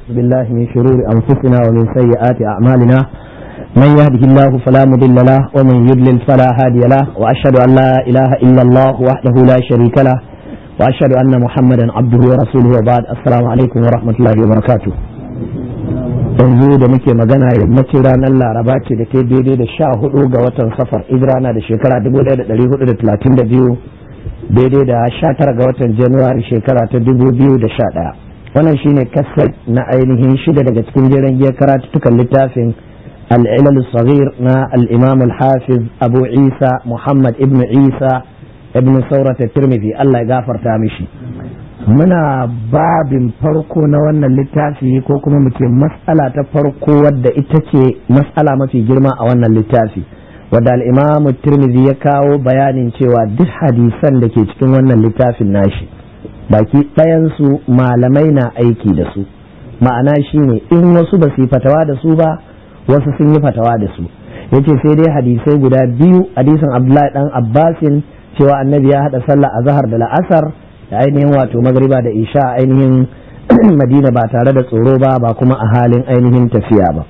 بالله من شرور أنفسنا ومن سيئات أعمالنا من يهده الله فلا مضل له ومن يضلل فلا هادي له وأشهد أن لا إله إلا الله وحده لا شريك له وأشهد أن محمدا عبده ورسوله وبعد السلام عليكم ورحمة الله وبركاته yanzu da muke magana yammacin ranar laraba ce da ke daidai da sha hudu ga watan safar ibrana da shekara 1432 daidai da sha tara ga watan januwari shekara ta 2011 wannan shine kasar na ainihin shida daga cikin jiran giyar karatuttukan littafin al'ilal sagir na al'imam al-hafiz abu isa muhammad ibn isa ibn saurata tirmidhi allah ya gafarta mishi muna babin farko na wannan littafi ko kuma muke matsala ta farko wadda ita ce matsala mafi girma a wannan littafi wadda al'imamu tirmidhi ya kawo bayanin cewa duk hadisan da ke cikin wannan littafin nashi baki ɗayansu malamai na aiki da su ma'ana shine in wasu ba su yi fatawa da su ba wasu sun yi fatawa da su yace sai dai hadisai guda biyu hadisin abdullahi dan abbasin cewa annabi ya haɗa sallah a zahar da la'asar da ainihin wato magriba da isha ainihin madina ba tare da tsoro ba ba kuma a halin ainihin tafiya ba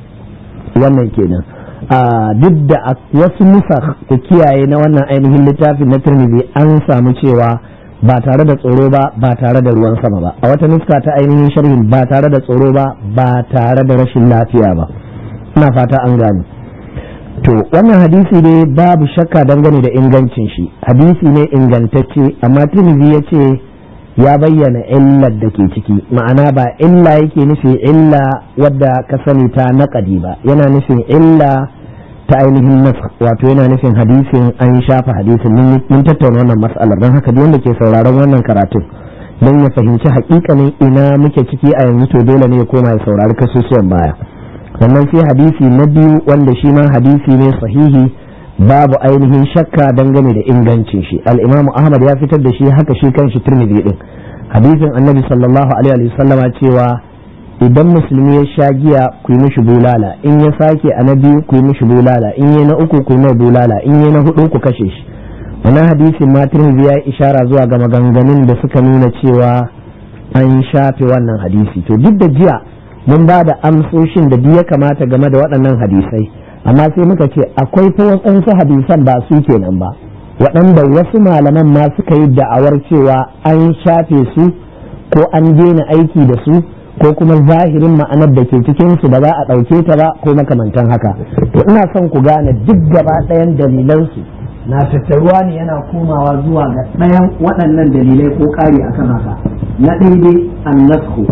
wannan kenan duk da wasu nusa ku kiyaye na wannan ainihin littafin na turmizi an samu cewa ba tare da tsoro ba ba tare da ruwan sama ba a wata nuska ta ainihin sharhin ba tare da tsoro ba ba tare da rashin lafiya ba ina fata an gane to wannan hadisi ne babu shakka dangane da ingancin shi hadisi ne ingantacce amma turmizi ya ce ya bayyana illar da ke ciki ma'ana ba illa yake nufi illa wadda ka sani ta naƙadi ba yana nufin illa ta ainihin nas wato yana nufin hadisin an shafa hadisin mun tattauna wannan mas'alar don haka duk wanda ke sauraron wannan karatun don ya fahimci hakikanin ina muke ciki a yanzu to dole ne ya koma ya saurari kasusuwan baya sannan sai hadisi na biyu wanda shi ma hadisi ne sahihi babu ainihin shakka dangane da ingancin shi al-imam ahmad ya fitar da shi haka shi kan shi tirmidhi din hadisin annabi sallallahu alaihi wa sallama cewa idan musulmi ya sha giya ku yi mishi bulala in ya sake a na biyu ku yi mishi bulala in ya na uku ku yi mai bulala in ya na hudu ku kashe shi wannan hadisin ma tirmidhi ya ishara zuwa ga maganganun da suka nuna cewa an shafe wannan hadisi to duk da jiya mun ba da amsoshin da duk ya kamata game da waɗannan hadisai amma sai muka ce akwai fa waɗansu hadisan ba su kenan ba waɗanda wasu malaman ma suka yi da'awar cewa an shafe su ko an daina aiki da su ko kuma zahirin ma'anar da ke cikin su ba za a ɗauke ta ba ko makamantan haka to ina son ku gane duk gaba ɗayan dalilansu na tattaruwa ne yana komawa zuwa ga ɗayan waɗannan dalilai ko ƙari akan haka na daidai annasku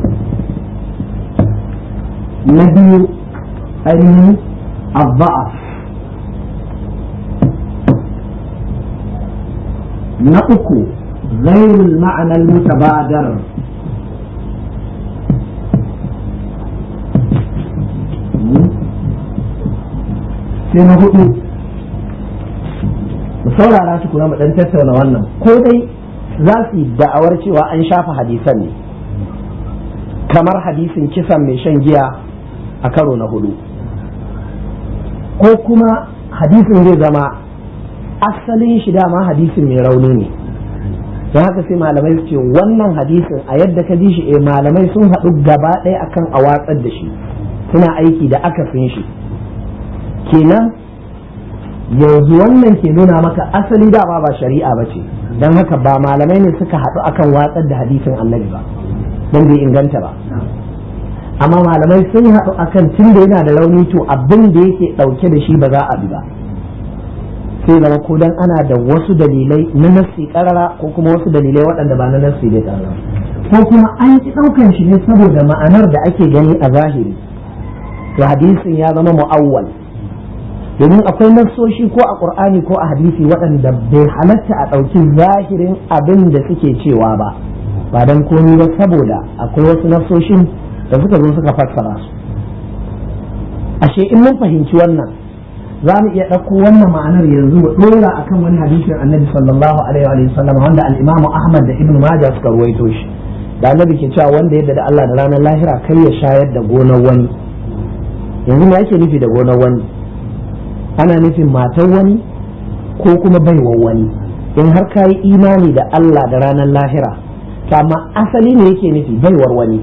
na biyu ainihin الضعف نأكو غير المعنى المتبادر sai na hudu mu saurara su kuma mu dan tattauna wannan ko dai za su yi da'awar cewa an shafa hadisan ne kamar hadisin kisan mai shan giya a karo na hudu ko kuma hadisin zai zama asalin shi dama hadisin mai rauni ne don haka sai malamai su ce wannan hadisin a yadda ka ji shi eh malamai sun haɗu gaba ɗaya akan a watsar da shi suna aiki da akasin shi kenan yanzu wannan ke nuna maka asali dama ba shari'a ba ce don haka ba malamai ne suka haɗu akan watsar da hadisin annabi ba don bai inganta ba amma malamai sun haɗu akan tun da yana da rauni to abin da yake ɗauke da shi ba za a bi ba sai zama ko dan ana da wasu dalilai na nassi karara ko kuma wasu dalilai waɗanda ba na nassi da karara ko kuma an ki ɗaukan shi ne saboda ma'anar da ake gani a zahiri to hadisin ya zama mu'awwal domin akwai nassoshi ko a qur'ani ko a hadisi waɗanda bai halatta a ɗauki zahirin abin da suke cewa ba ba dan komi ba saboda akwai wasu nassoshin da suka zo suka fassara su ashe in mun fahimci wannan za mu iya ɗauko wannan ma'anar yanzu mu ɗora akan wani hadisin annabi sallallahu alaihi wa sallam wanda al-imamu ahmad da ibnu majah suka ruwaito shi da annabi ke cewa wanda yadda da Allah da ranar lahira kar ya shayar da gonar wani yanzu me yake nufi da gonar wani ana nufin matar wani ko kuma baiwar wani in har ka yi imani da Allah da ranar lahira to amma asali ne yake nufi baiwar wani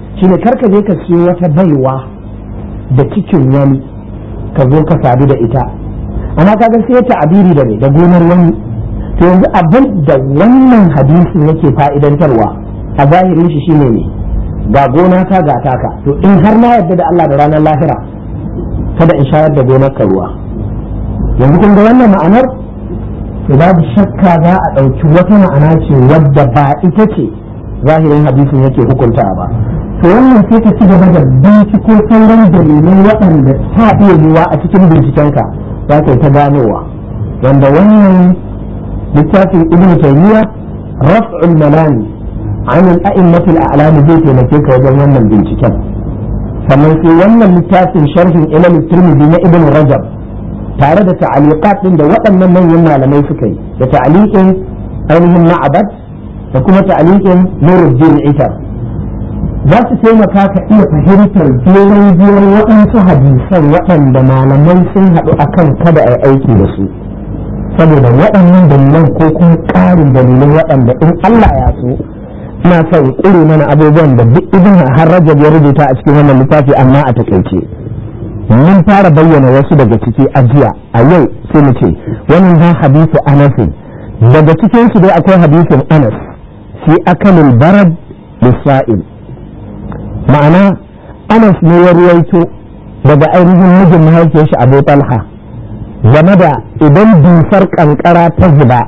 shine karka je ka siyo wata baiwa da cikin wani ka zo ka sadu da ita amma kaga sai ta abiri da da gonar wani to yanzu abin da wannan hadisin yake fa'idantarwa a zahirin shi shine ne ga gona ta ga taka to in har na yarda da Allah da ranar lahira kada in shayar da gonar ka ruwa yanzu kun ga wannan ma'anar to babu shakka za a ɗauki wata ma'ana ce wadda ba ita ce zahirin hadisin yake hukunta ba to wannan sai ka ci gaba da binciko sauran dalilai waɗanda ta iya yiwa a cikin bincikenka za ka yi ta ganowa wanda wannan littafin ibn taymiya raf'ul malami an al-a'immatul a'lam zai taimake ka wajen wannan binciken sannan sai wannan littafin sharhin ilal tirmidhi na ibn rajab tare da ta'aliqat din da waɗannan manyan malamai suka yi da ta'aliqin ainihin ma'abad da kuma ta'aliqin nuruddin itar za su taimaka ka iya fahimtar jeren jeren waɗansu hadisan waɗanda malamai sun haɗu akan kada a aiki da su saboda waɗannan dalilan ko kuma ƙarin dalilai waɗanda in Allah ya so ina son ƙure mana abubuwan da duk ibn har rajab ya rubuta a cikin wannan littafi amma a takaice mun fara bayyana wasu daga ciki a jiya a yau sai mu ce wannan zan hadisu anasin daga cikin su dai akwai hadisin anas fi akalil barad lisa'il ma'ana anas ne ya ruwaito daga ainihin mijin mahaifiyar shi abu talha game da idan dusar kankara ta zuba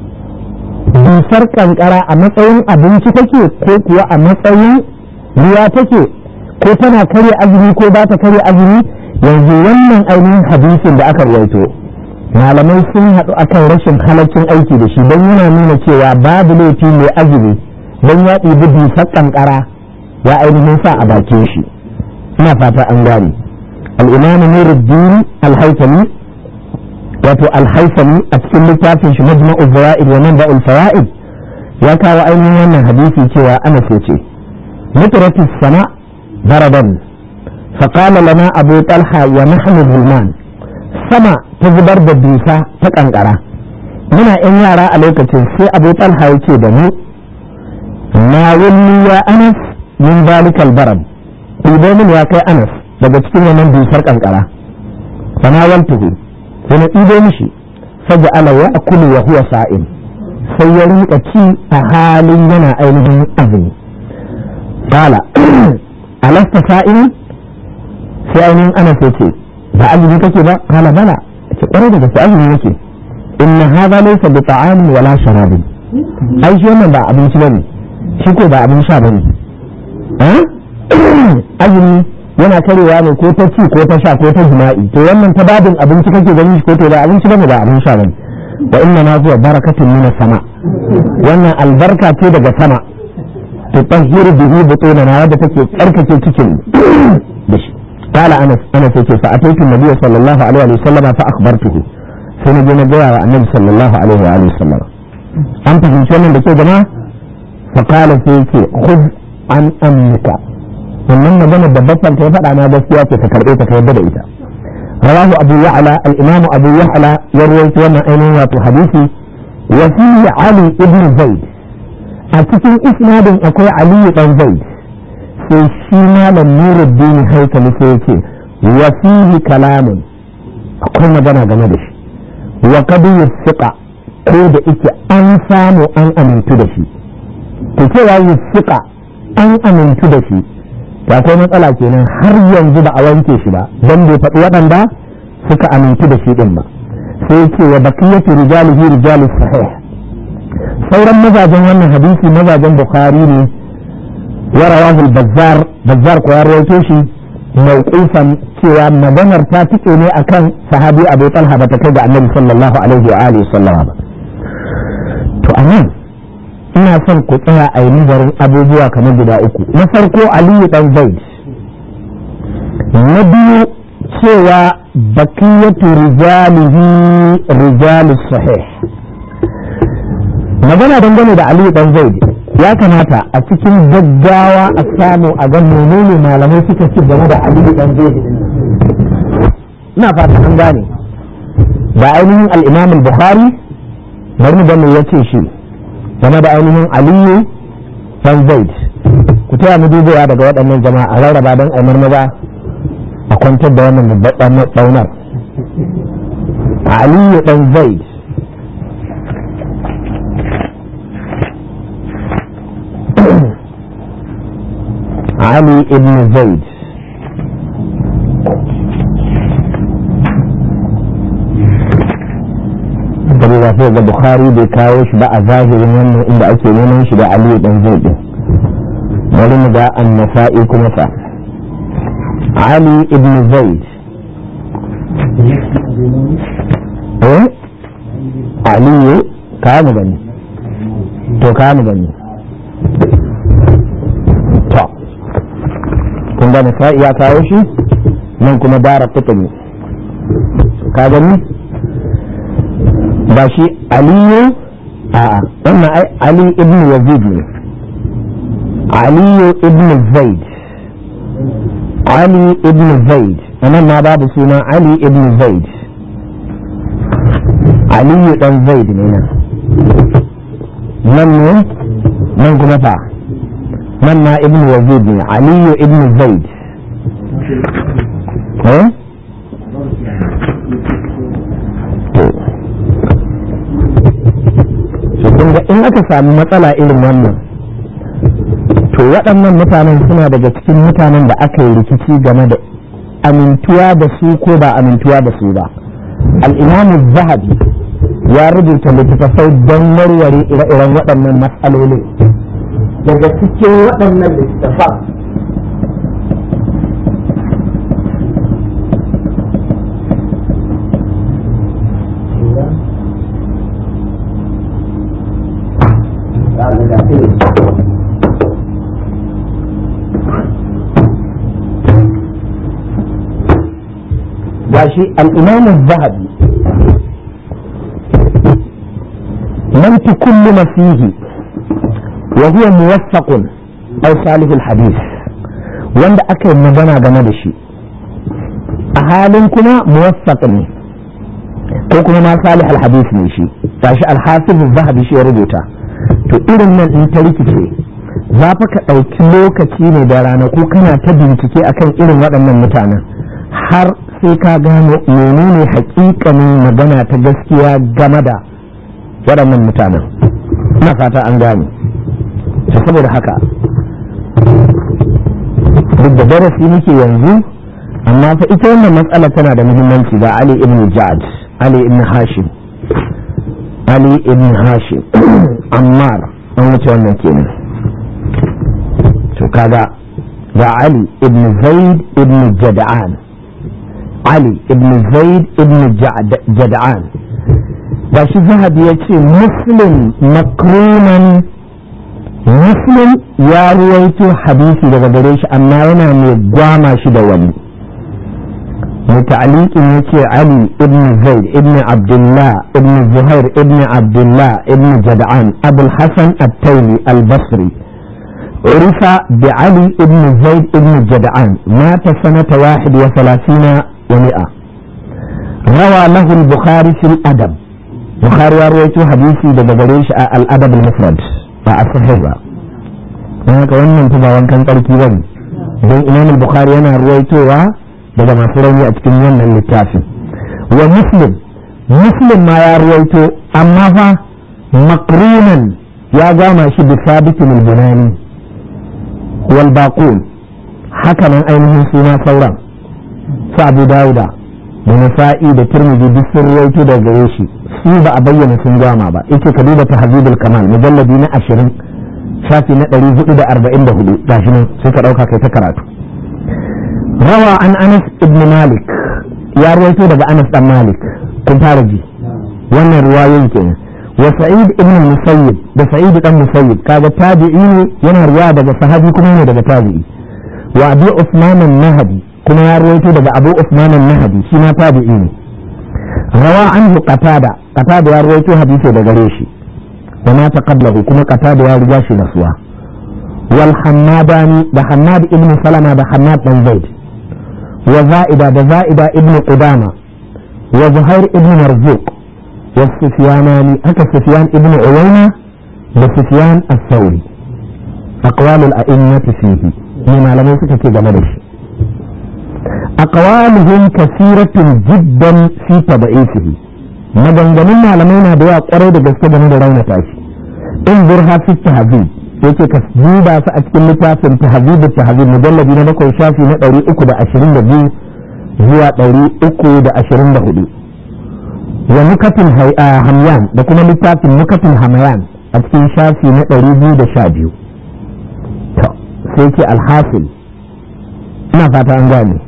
dusar kankara a matsayin abinci take ko kuwa a matsayin ruwa take ko tana karya azumi ko ba ta karya azumi yanzu wannan ainihin hadisin da aka ruwaito malamai sun haɗu akan rashin halaccin aiki da shi don yana nuna cewa babu laifi mai azumi don ya ɗibi dusar kankara ya ainihin sa a bakin shi ina fata an gane al-imam nuruddin al-haytami wato al-haytami a cikin littafin shi majma'u zawaid wa manba'ul fawaid ya kawo ainihin wannan hadisi cewa ana so ce mutrati sama daraban فقال لنا أبو طلحة ونحن ظلمان sama ta zubar da dusa ta kankara muna yan yara a lokacin sai abu talha ya ce da mu na wulli ya anas min zalikal baram ɗibo min ya kai anas daga cikin wannan dusar kankara fana waltuhu sai na ɗibo mishi saja ala ya akulu wa huwa sa'im sai ya rinka ci a halin yana ainihin azumi qala alasta sa'im sai ainihin anas ya ce ba azumi kake ba qala bala ce kwarai da gaske azumi yake inna hadha laysa bi ta'amin wala sharabin ai shi wannan ba abinci bane shi ko ba abin sha bane azumi yana karewa ne ko ta ci ko ta sha ko ta jima'i to wannan ta babin abinci kake gani ko to ba abinci bane ba abin sha bane wa inna ma huwa barakatun min sama wannan albarka ce daga sama to tahhiru bihi butunana wadda take tsarkake cikin da shi قال انس انس يقول فاتيت النبي صلى الله عليه وسلم فاخبرته سنجي نجوا النبي صلى الله عليه واله وسلم انت في شنو da ke jama'a فقال سيكي خذ عن امك wannan magana da babban ta faɗa na gaskiya ce ka karɓe ta ka yadda da ita rawahu abu ya'la al-imam abu ya'la ya rawaito wannan ainihin wato hadisi wa fi ali ibn zaid a cikin isnadin akwai ali dan zaid sai shi malam nuruddin haikali sai yake wa fihi kalamun akwai magana game da shi wa kadu yusiqa ko da ike an samu an amintu da shi to cewa yusiqa an amintu da shi ya akwai matsala kenan har yanzu ba a wanke shi ba don bai faɗi waɗanda suka amintu da shi ɗin ba sai yake wa bakiyatu rijalihi rijalus sahih sauran mazajen wannan hadisi mazajen bukhari ne ورواه البزار بزار ko ya rawaito shi mawqufan cewa maganar ta tike ne akan sahabi Abu Talha bata kai ga Annabi sallallahu alaihi wa alihi sallama ba to anan ina son ku tsaya a yi nazarin abubuwa kamar guda uku na farko Aliyu dan Zaid na biyu cewa bakiyatu rijalihi rijalus sahih magana dangane da Aliyu dan Zaid ya kamata a cikin gaggawa a samu a ga menene malamai suka ci game da aliyu dan jeji ina fata an gane da ainihin al-imam al-bukhari bari mu ga me yace shi game da ainihin aliyu dan zaid ku taya mu dubewa daga waɗannan jama'a a rarraba don a marmaza a kwantar da wannan babban ɗaunar aliyu ɗan zaid Ali ibn Zaid saboda sai ga Bukhari bai kawo shi ba a zahirin wannan inda ake neman shi da Ali ibn Zaid din bari mu ga an-nasa'i kuma fa Ali ibn Zaid eh Ali ka mu gani to ka mu gani kun ga nasa'i ya kawo shi nan kuma dara kutumi ka gani ba shi aliyu a wannan ai ali ibn yazid ne aliyu ibn zaid ali ibn zaid anan ma babu suna ali ibn zaid aliyu dan zaid ne nan nan ne nan kuma fa من ما ابن يزيد علي ابن زيد ها kun ga in aka sami matsala irin wannan to waɗannan mutanen suna daga cikin mutanen da aka yi rikici game da amintuwa da su ko ba amintuwa da su ba al'imamu zahabi ya rubuta littattafai don warware ire-iren waɗannan matsalolin daga cikin waɗannan littafan gashi al'imamu zahabi man tukullu fihi وهو موثق أو صالح الحديث wanda aka yi magana game da shi a halin kuma muwaffaq ne ko kuma ma salih alhadith ne shi gashi alhafiz zahabi shi ya rubuta to irin nan in ta rikice za fa ka ɗauki lokaci ne da ranaku kana ta bincike akan irin waɗannan mutanen har sai ka gano menene hakikanin magana ta gaskiya game da waɗannan mutanen ina fata an gane to saboda haka duk da darasi muke yanzu amma fa ita wannan matsala tana da muhimmanci ga Ali ibn Ja'ad Ali ibn Hashim Ali ibn Hashim Ammar an wuce wannan kenan to kaga ga Ali ibn Zaid ibn Jada'an Ali ibn Zaid ibn Jada'an ga shi zahabi ya ce muslim makruman muslim ya ruwaito hadisi daga gare shi amma yana mai gwama shi da wani muta'aliqin yace ali ibn zaid ibn abdullah ibn zuhair ibn abdullah ibn jad'an abul hasan at-taymi al-basri عرف بعلي ابن زيد ابن جدعان مات سنة واحد وثلاثين ومئة روى له البخاري في الأدب بخاري رويته حديثي دقدريش الأدب المفرد ba a sahih ba don haka wannan ba wankan tsarki ba ne don imam bukhari yana ruwaitowa daga masu rauni a cikin wannan littafin wa muslim muslim ma ya ruwaito amma fa makrunan ya gama shi bi sabitin al-bunani wal baqul haka nan ainihin suna sauran su abu dauda da nasa'i da turmiji duk sun ruwaito daga gare shi su ba a bayyana sun gama ba yace ka duba tahzibul kamal mujalladi na 20 shafi na 444 gashi nan sai ka dauka kai ta karatu rawa an Anas ibn Malik ya rawaito daga Anas dan Malik kun fara ji wannan riwayoyin kenan wa Sa'id ibn Musayyib da Sa'id dan Musayyib kaga tabi'i ne yana riwaya daga sahabi kuma ne daga tabi'i wa Abi Usman an-Nahdi kuma ya rawaito daga Abu Usman an-Nahdi shi ma tabi'i ne rawa anhu qatada qatada ya rawaito hadisi daga gare shi wa ma taqablahu kuma qatada ya riga shi nasuwa wal hammadani da hammad ibn salama da hammad dan zaid wa za'ida da za'ida ibn qudama wa zuhair ibn marzuq wa sufyanani haka sufyan ibn uyayna da sufyan as-thawri aqwalul a'immati fihi ne malamai suka ce game da shi aqwaluhum kasiratun jiddan fi tad'isihi maganganun malamai na da yawa kwarai da gaske game da raunata shi in zurha fi tahzib yake ka duba su a cikin littafin tahzib tahzib mujalladi na bakwai shafi na 322 zuwa 324 wa nukatin hamyan da kuma littafin nukatin hamayan a cikin shafi na 212 to sai ke alhasil ina fata an gane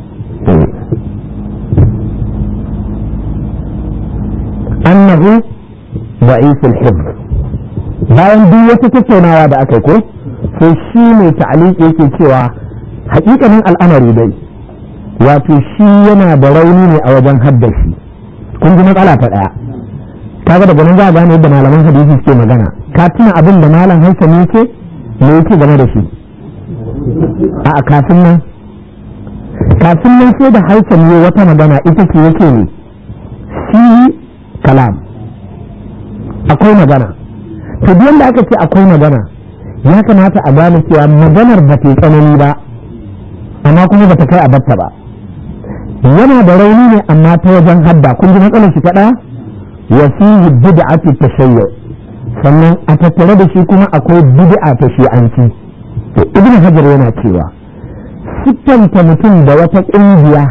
annahu da'if al-hifz bayan duk wata tattaunawa da aka ko sai shi mai ta'aliki yake cewa hakikanin al'amari dai wato shi yana da rauni ne a wajen haddashi kun ji matsala ta daya kaga daga nan za a gane yadda malaman hadisi suke magana ka tuna abin da malam hansa ne yake me yake game da shi a kafin nan kafin nan sai da hansa ne wata magana ita ce yake ne shi kalam akwai magana to duk da aka ce akwai magana ya kamata a gane cewa maganar ba ta tsanani ba amma kuma ba ta kai a batta ba yana da rauni ne amma ta wajen hadda kun ji matsalar shi kaɗa wa fihi bid'atu tashayyu sannan a tattare da shi kuma akwai bid'a ta shi'anci to ibn hajar yana cewa siffanta mutum da wata ƙungiya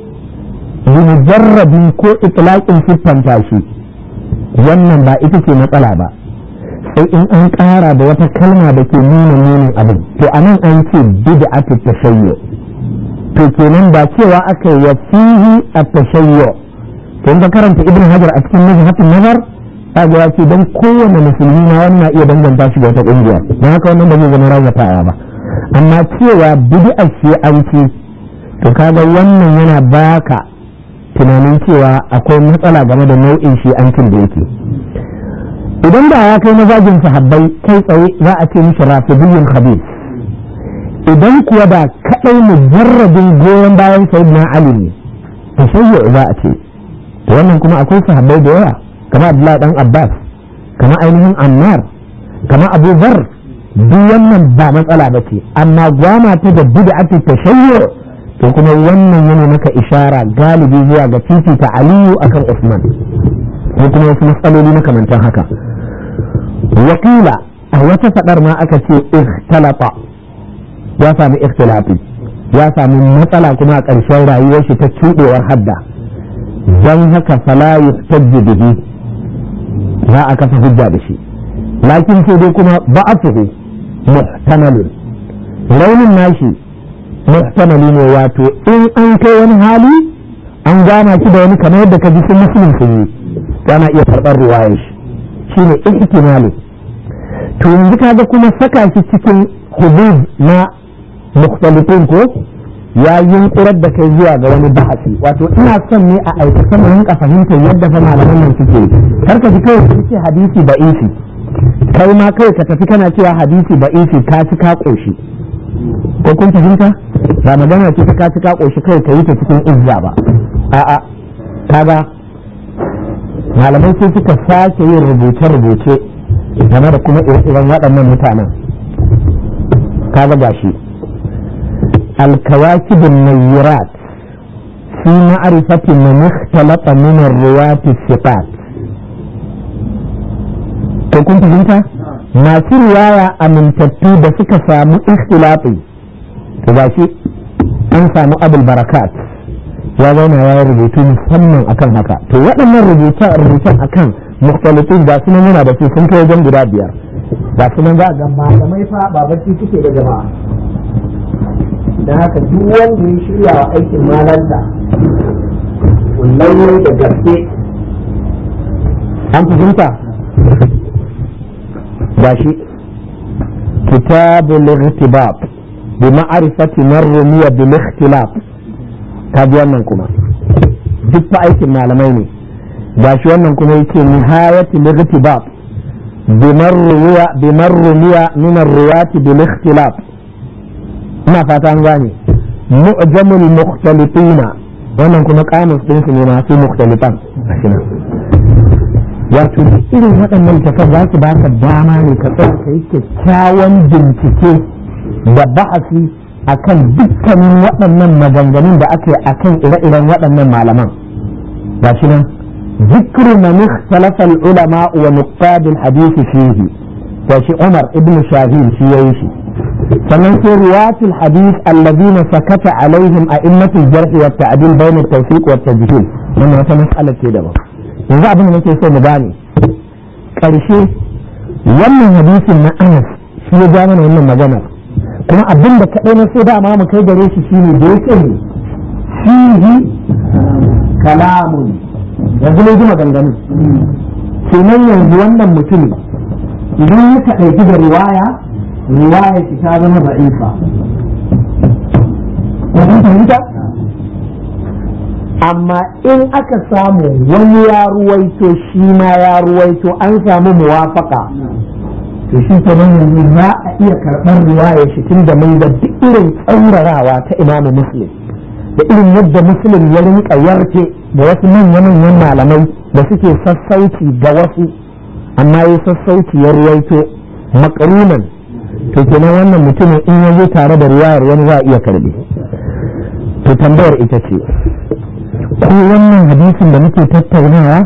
mujarrabin ko itlaqin siffanta shi wannan ba ita ce matsala ba sai in an ƙara da wata kalma da ke nuna nunin abin to anan an ce bid'atu tashayyu to kenan ba cewa aka yi fihi at-tashayyu to in ka karanta ibn hajar a cikin mazhabin nazar kaga ya ce dan kowane musulmi na wannan iya danganta shi ga wata kungiya dan haka wannan ba zai zama razatawa ba amma cewa bid'a ce an ce to kaga wannan yana baka tunanin cewa akwai matsala game da nau'in shi an da yake idan da ya kai mazajin sahabbai kai tsaye za a ce mishi rafidiyyun khabir idan kuwa da kadai mujarrabin goyon bayan sayyidina ali ne to shayya za a ce wannan kuma akwai sahabbai da yawa kama abdullahi dan abbas kama ainihin ammar kama abu zar duk wannan ba matsala ba ce amma gwama ta da bid'atu tashayyu to kuma wannan yana maka ishara galibi zuwa ga fifita aliyu akan usman ko kuma wasu matsaloli makamantan haka wakila a wata fadar ma aka ce ikhtalata ya sami ikhtilafi ya sami matsala kuma a ƙarshen rayuwar shi ta cuɗewar hadda don haka fala yustajji bihi za a kafa hujja da shi lakin sai dai kuma ba'athuhu muhtamalun raunin nashi muhtamali ne wato in an kai wani hali an gama shi da wani kamar yadda ka ji sun musulun sun yi yana iya karɓar ruwayar shi shine ihtimali to yanzu kaga kuma saka shi cikin hudud na mukhtalifin ko ya yunkurar da kai zuwa ga wani bahasi wato ina son ne a aikata mu rinka fahimtar yadda fa malaman nan suke kar ka ji kawai ka ce hadisi ba isi kai ma kai ka tafi kana cewa hadisi ba isi ka ci ka koshi ko kun fahimta ba magana ce ta ka ci ka koshi kai ka yi ta cikin izza ba a'a kaga malamai sai suka sake yin rubuce-rubuce game da kuma irin waɗannan mutanen kaga gashi الكواكب النيرات في معرفة من اختلط من الرواة الثقات to kun fahimta masu riwaya amintattu da suka samu ikhtilafi to ba shi an samu abul barakat ya zauna ya rubutu musamman akan haka to waɗannan rubuce-rubucen akan mukhtalitin ga su yana da su sun kai wajen guda biyar ga su nan za ga malamai fa ba bacci suke da jama'a da haka duk wanda ya shirya wa aikin malanta kullum da gaske an fahimta ba shi kitabul irtibab bi ma'rifati man rumiya bil ikhtilaf ka ji wannan kuma duk fa aikin malamai ne ba shi wannan kuma yake nihayatul irtibab bi man rumiya bi man rumiya min ar-ruwati bil ikhtilaf ina fata an gane mu'jamul mukhtalifina wannan kuma kamus din su ne masu mukhtalifan wato irin waɗannan littafan za su baka dama ne ka tsaya ka yi kyakkyawan bincike da ba'asi akan dukkanin waɗannan maganganun da aka yi akan ire-iren waɗannan malaman ga shi nan ذكر من اختلف العلماء ونقاد الحديث فيه وشي عمر ابن شاهين في يوشي فمن في رواة الحديث الذين سكت عليهم أئمة الجرح والتعديل بين التوثيق والتجهيل من wata مسألة كده yanzu abin da nake so mu gane ƙarshe wannan hadisin na Anas shi ya ja mana wannan maganar kuma abin da kaɗai na so dama mu kai gare shi shine da yake ne fihi kalamun yanzu ne ji maganganu kenan yanzu wannan mutumin idan ya kaɗaiki da riwaya riwaya shi ta zama da'ifa kun fahimta amma in aka samu wani ya ruwaito shi ma ya ruwaito an samu muwafaka to shi kenan yanzu za a iya karɓar riwaya shi tun da mai da duk irin tsaurarawa ta imamu muslim da irin yadda muslim ya rinka yarke da wasu manya-manyan malamai da suke sassauci ga wasu amma ya sassauci ya ruwaito makarunan to kenan wannan mutumin in ya zo tare da riwayar wani za a iya karbe to tambayar ita ce ko wannan hadisin da muke tattaunawa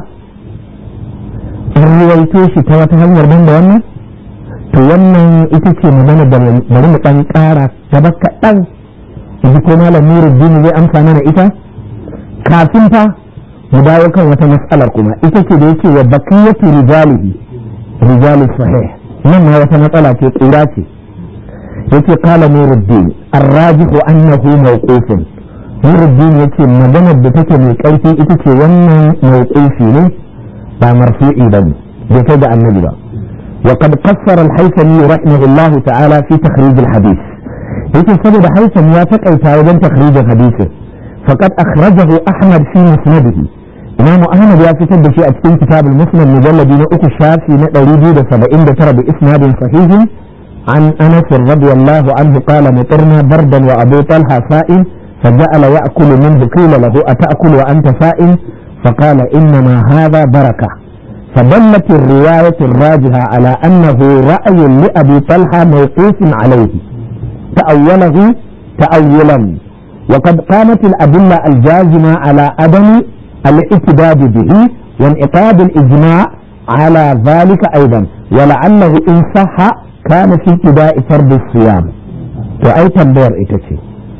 an ruwaito shi ta wata hanyar ban da wannan to wannan ita ce magana da bari mu dan kara gaba kaɗan yanzu ko malam nuruddin zai amsa mana ita kafin fa mu dawo kan wata mas'alar kuma ita ce da yake wa bakiyatu rijalihi rijalu sahih nan ma wata matsala ce tsira ce yake kala nuruddin arrajihu annahu mawqufun nuruddin yace maganar da take mai karfi ita ce wannan mawqufi ne ba marfu'i bane bai kai da annabi ba وقد قصر الحيثمي رحمه الله تعالى في تخريج الحديث يقول سبب حيثم يا تقيت وجن تخريج الحديث فقد أخرجه أحمد في مسنده إمام أحمد يا في تد شيء أتكين كتاب المسند مجلد أكو الشافي نقريبي دا سبعين دا ترى بإسناد صحيح عن أنس رضي الله عنه قال مطرنا بردا وأبو طلحة سائل فجعل يأكل منه قيل له أتأكل وأنت سائل فقال إنما هذا بركة فدلت الرواية الراجحة على أنه رأي لأبي طلحة موقوف عليه تأوله تأولا وقد قامت الأدلة الجازمة على عدم الاعتداد به وانعقاد الإجماع على ذلك أيضا ولعله إن صح كان في ابتداء فرض الصيام وأي تنبير إتشي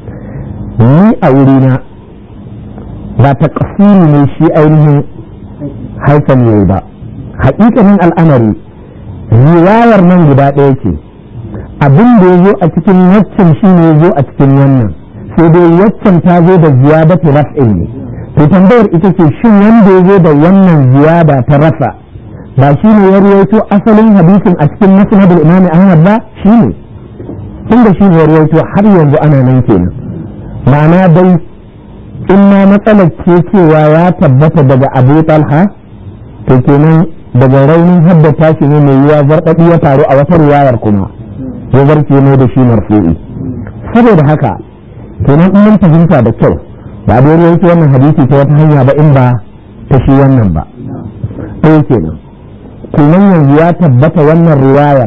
ni a wurina ba ta kasiri ne shi ainihin haifan yau ba haƙiƙanin al'amari riwayar nan guda ɗaya ce abin da ya zo a cikin waccan shi ne ya zo a cikin wannan sai dai waccan ta zo da ziyadatu raf'in ne to tambayar ita ce shin wanda ya zo da wannan ziyada ta rasa ba shi ne ya ruwaito asalin hadisin a cikin musnadul imam ahmad ba shi ne tunda shi ne ya ruwaito har yanzu ana nan kenan ma'ana dai in ma matsalar ce cewa ya tabbata daga abu talha to kenan daga raunin haddata shi ne mai yiwa zarɗaɗi ya faru a wata riwayar kuma ya zarce ne da shi marfu'i saboda haka kenan in mun fahimta da kyau ba da yake wannan hadisi ta wata hanya ba in ba ta shi wannan ba ɗaya kenan kenan yanzu ya tabbata wannan riwayar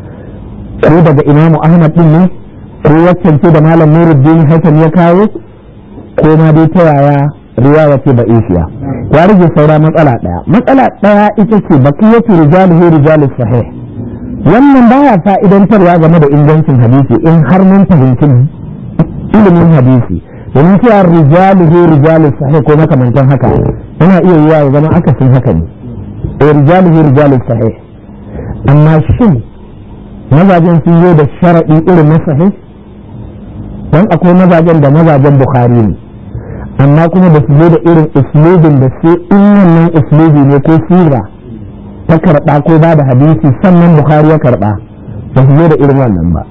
ko daga imamu ahmad din ne ko waccan ce da malam nuruddin hakan ya kawo ko ma dai ta yaya riwaya ce ba isiya ya rage saura matsala daya matsala daya ita ce baqiyatu rijaluhu rijalus sahih wannan baya fa'idantarwa game da ingancin hadisi in har mun fahimci ilimin hadisi domin cewa rijaluhu rijalus sahih ko makamantan haka yana iya yiwa ya zama akasin haka ne eh rijaluhu rijalus sahih amma shin mazajen sun zo da sharaɗi irin na sahih don akwai mazajen da mazajen bukhari ne amma kuma da su zo da irin uslubin da sai in wannan uslubi ne ko sira ta karɓa ko ba da hadisi sannan bukhari ya karɓa ba su zo da irin wannan ba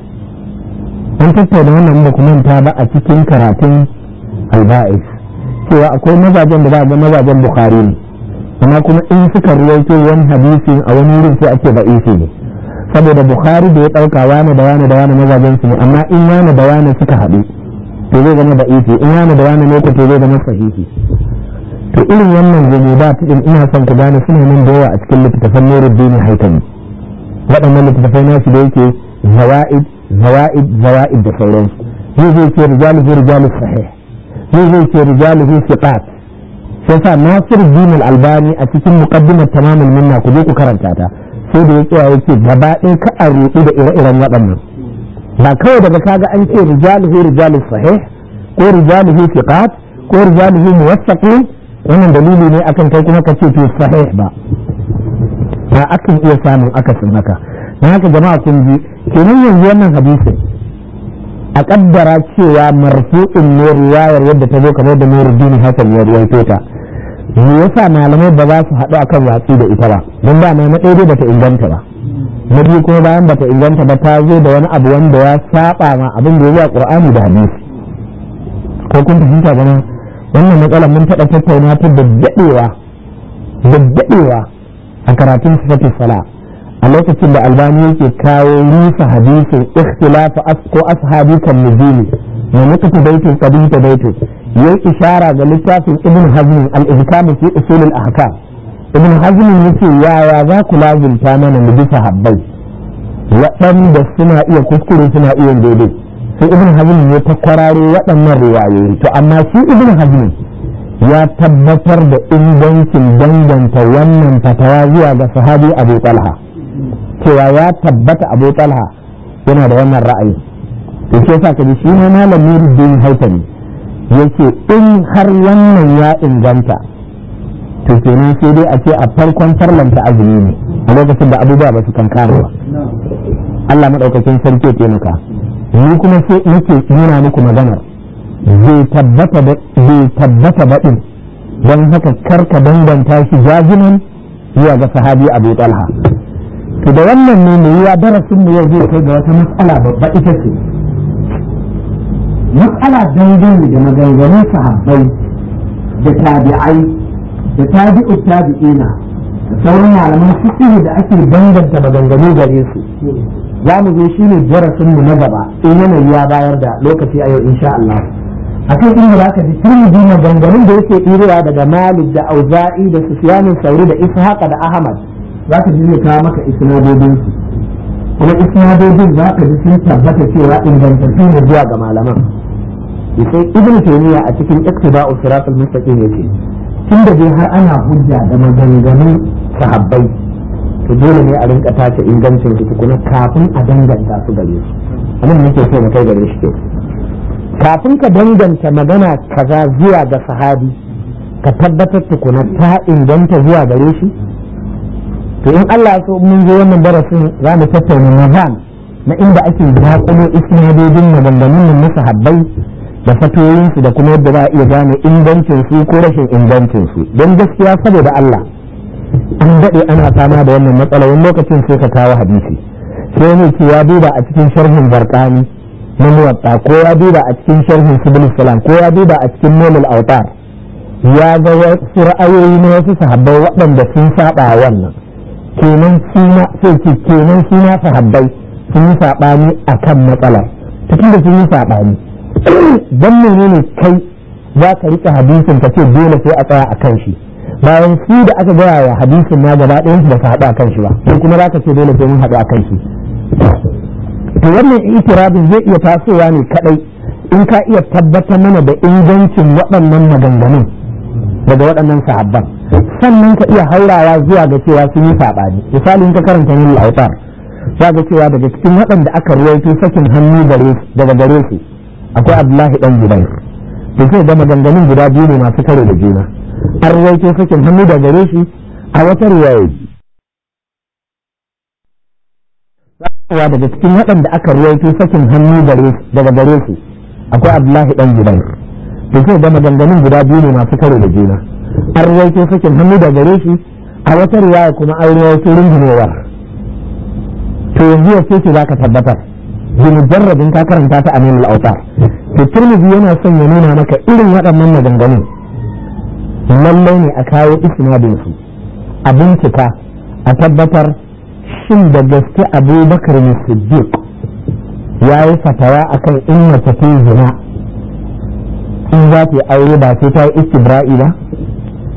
an tattauna wannan ba kuma ta ba a cikin karatun alba'is cewa akwai mazajen da ba ga mazajen bukhari ne amma kuma in suka ruwaito wani hadisi a wani wurin sai ake ba'isi ne saboda bukhari da ya ɗauka wani da wani da wani mazajen su ne amma in wani da wani suka haɗu to zai zama da isi in wani da wani ne to zai zama sahihi to irin wannan jami'at din ina son ku gane suna nan da yawa a cikin littattafan Nuruddin Haitami waɗannan littattafai nasu da yake zawaid zawaid zawaid da sauransu zai zai ce rijaluhu rijalus sahih zai zai ce rijaluhu siqat sai sa Nasir Din Albani a cikin muqaddimat tamamul minna ku je ku karanta ta sai da ya tsaya yake gaba ɗaya ka a ruɗu da ire-iren waɗannan ba kawai daga kaga an ce rijaluhu rijalus sahih ko rijaluhu siqat ko rijaluhu muwaffaqin wannan dalili ne akan kai kuma ka ce to sahih ba ba akan iya samun akasin haka na haka jama'a kun ji kenan yanzu wannan hadisin a kaddara cewa marfu'in ne riwayar yadda ta zo kamar da Nuruddin Hassan ya ruwaito ta me yasa malamai ba za su haɗu akan watsi da ita ba don ba na ɗaya bata inganta ba na biyu kuma bayan bata inganta ba ta zo da wani abu wanda ya saba ma abin da ya zuwa Qur'ani da hadisi ko kun fahimta gana wannan matsalar mun taɓa tattauna ta da daɗewa da daɗewa a karatun sifatin sala a lokacin da albani yake kawo rusa hadisin ikhtilafu ko ashabi kan nuzuli na nukutu baitin qadita baitin yayi ishara ga littafin ibn hazm al-ihkam fi usul al-ahkam ibn hazm yace yaya za ku lazimta mana mu bisa habbai waɗanda suna iya kuskure suna iya daidai sai ibn hazm ya ta kwararo waɗannan riwayoyi to amma shi ibn hazm ya tabbatar da ingancin danganta wannan fatawa zuwa ga sahabi abu talha cewa ya tabbata abu talha yana da wannan ra'ayi to shi yasa kaji shi ma malam Nuruddin Haitami yake in har wannan ya inganta to kenan sai dai a ce a farkon farlanta azumi ne a lokacin da abubuwa ba su kankana ba Allah madaukakin sarki ya taimaka ni kuma sai nake nuna muku maganar bai tabbata bai tabbata baɗin don haka karka danganta shi jaziman zuwa ga sahabi Abu Talha to da wannan ne mai yiwa darasin mu yau zai kai ga wata matsala babba ita ce matsala dangane da maganganun sahabbai da tabi'ai da tabi'u tabi'ina da sauran malaman fiqh da ake danganta maganganu gare su za mu zo shi ne darasin mu na gaba in yanayi ya bayar da lokaci a yau insha Allah akan inda za ka ji turmiji maganganun da yake ɗirewa daga Malik da Auza'i da Sufyanin Sauri da Ishaqa da Ahmad za ka ji zai kawo maka isnadodin su kuma isnadodin za ka ji sun tabbata cewa ingantattu ne zuwa ga malaman sai ibn taymiya a cikin iktida'u siratal mustaqim yace tun da dai har ana hujja da maganganun sahabbai to dole ne a rinka tace ingancin su tukuna kafin a danganta su gare su abin nake so na kai gare shi ke kafin ka danganta magana kaza zuwa ga sahabi ka tabbatar tukuna ta inganta zuwa gare shi to in Allah so mun zo wannan darasin za mu tattauna nizam na inda ake zaƙulo isnadodin maganganun nan na sahabbai da fatoyinsu da kuma yadda za a iya gane ingancin su ko rashin ingancin su don gaskiya saboda Allah an daɗe ana fama da wannan matsala wani lokacin sai ka kawo hadisi sai ne ce ya duba a cikin sharhin barkani na muwatta ko ya duba a cikin sharhin sibil salam ko ya duba a cikin nomul autar ya ga wasu ra'ayoyi na wasu sahabbai waɗanda sun saba wannan kenan suna sai ce kenan suna sahabbai sun yi saɓani akan matsalar tun da sun yi saɓani don menene kai za ka rika hadisin ka ce dole sai a tsaya a kan shi bayan su da aka gaya wa hadisin na gaba ɗayan su ba ka haɗu a kan shi ba sai kuma za ka ce dole sai mun haɗu a kan shi to wannan itirabin zai iya tasowa ne kadai in ka iya tabbatar mana da ingancin waɗannan maganganun daga waɗannan sahabban sannan ka iya haurawa zuwa ga cewa sun yi saɓani misali in ka karanta min lautar za ga cewa daga cikin waɗanda aka ruwaito sakin hannu daga gare su akwai abdullahi dan zubair da sai da maganganun guda biyu ne masu karo da juna an rawaito sakin hannu da gare shi a wata riwaya wa daga cikin waɗanda aka rawaito sakin hannu daga gare su akwai abdullahi dan zubair da sai da maganganun guda biyu ne masu karo da juna an rawaito sakin hannu da gare shi a wata riwaya kuma an rawaito rungumewa to yanzu ya ce za ka tabbatar bimujarrabin ka karanta ta amin al'autar to turmizi yana son ya nuna maka irin waɗannan maganganun lallai ne a kawo isnadin su a bincika a tabbatar shin da gaske abubakar siddiq ya yi fatawa akan in mace ta zina in za ta yi aure ba sai ta yi istibra'i ba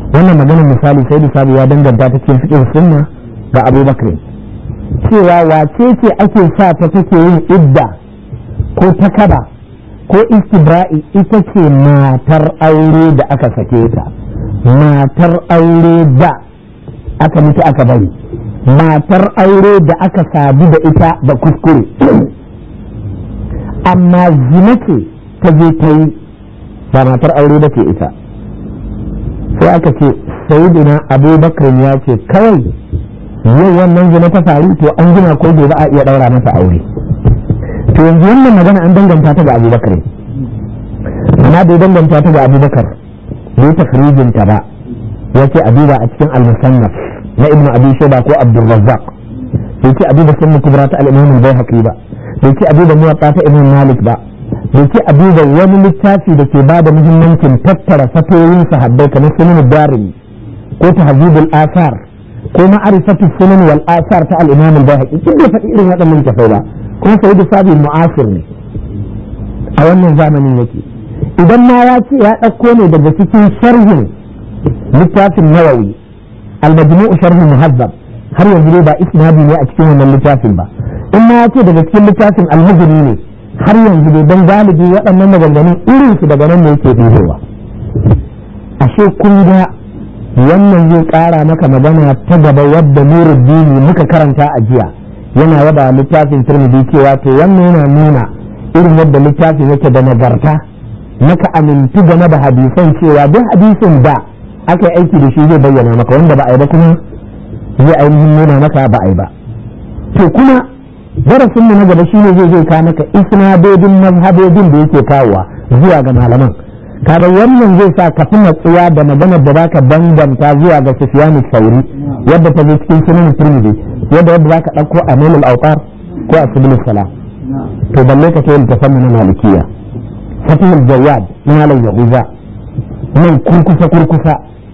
wannan magana misali sai da sabu ya danganta ta cikin fiqh sunna ga abubakar cewa wace ce ake sa ta take yin idda ko takaba ko istibra'i ita ce matar aure da aka sake ta matar aure da aka mutu aka bari matar aure da aka sadu da ita da kuskure amma zina ce ta je ta yi ba matar aure da ke ita sai aka ce sayidina abubakar ya ce kawai yau wannan zina ta faru to an gina ko gobe a iya daura masa aure to yanzu wannan magana an danganta ta ga abubakar amma bai danganta ta ga abubakar bai tafrijin ta ba ya ce a duba a cikin al-musannaf na ibnu abi shayba ko abdurrazzaq bai ce a duba sunan kubra ta al-imam al-bayhaqi ba bai ce a duba muwatta ta ibn malik ba bai ce a duba wani littafi da ke bada muhimmancin tattara fatoyin sahabbai kamar sunan darimi ko tahzibul asar ko ma'rifatu sunan wal asar ta al-imam al-bayhaqi kin bai faɗi irin waɗannan tafai ba kuma sayyidu sabi mu'asir ne a wannan zamanin yake idan ma ya ce ya ɗauko ne daga cikin sharhin littafin nawawi al-majmu'u sharh muhazzab har yanzu dai ba isnadi ne a cikin wannan littafin ba in ma ya ce daga cikin littafin al-mujri ne har yanzu dai don galibi waɗannan maganganun irin su daga nan ne yake ɗibowa ashe kun ga wannan zai ƙara maka magana ta gaba wadda nuruddini muka karanta a jiya yana yaba littafin turmidi cewa to wannan yana nuna irin yadda littafin yake da nagarta naka amintu game da hadisan cewa duk hadisin da aka yi aiki da shi zai bayyana maka wanda ba a yi ba kuma zai ainihin nuna maka ba a yi ba to kuma darasin mu na gaba shine zai zai ka maka isnadodin mazhabodin da yake kawowa zuwa ga malaman kaga wannan zai sa ka fi matsuwa da maganar da zaka danganta zuwa ga Sufyan Sauri yadda ta zo cikin sunan Tirmidhi yadda yadda zaka dauko Amil al-Awtar ko Asbul Salam to balle ka kai littafin na Malikiya Fatul Jawad na Malam Yahuza nan kurkusa kurkusa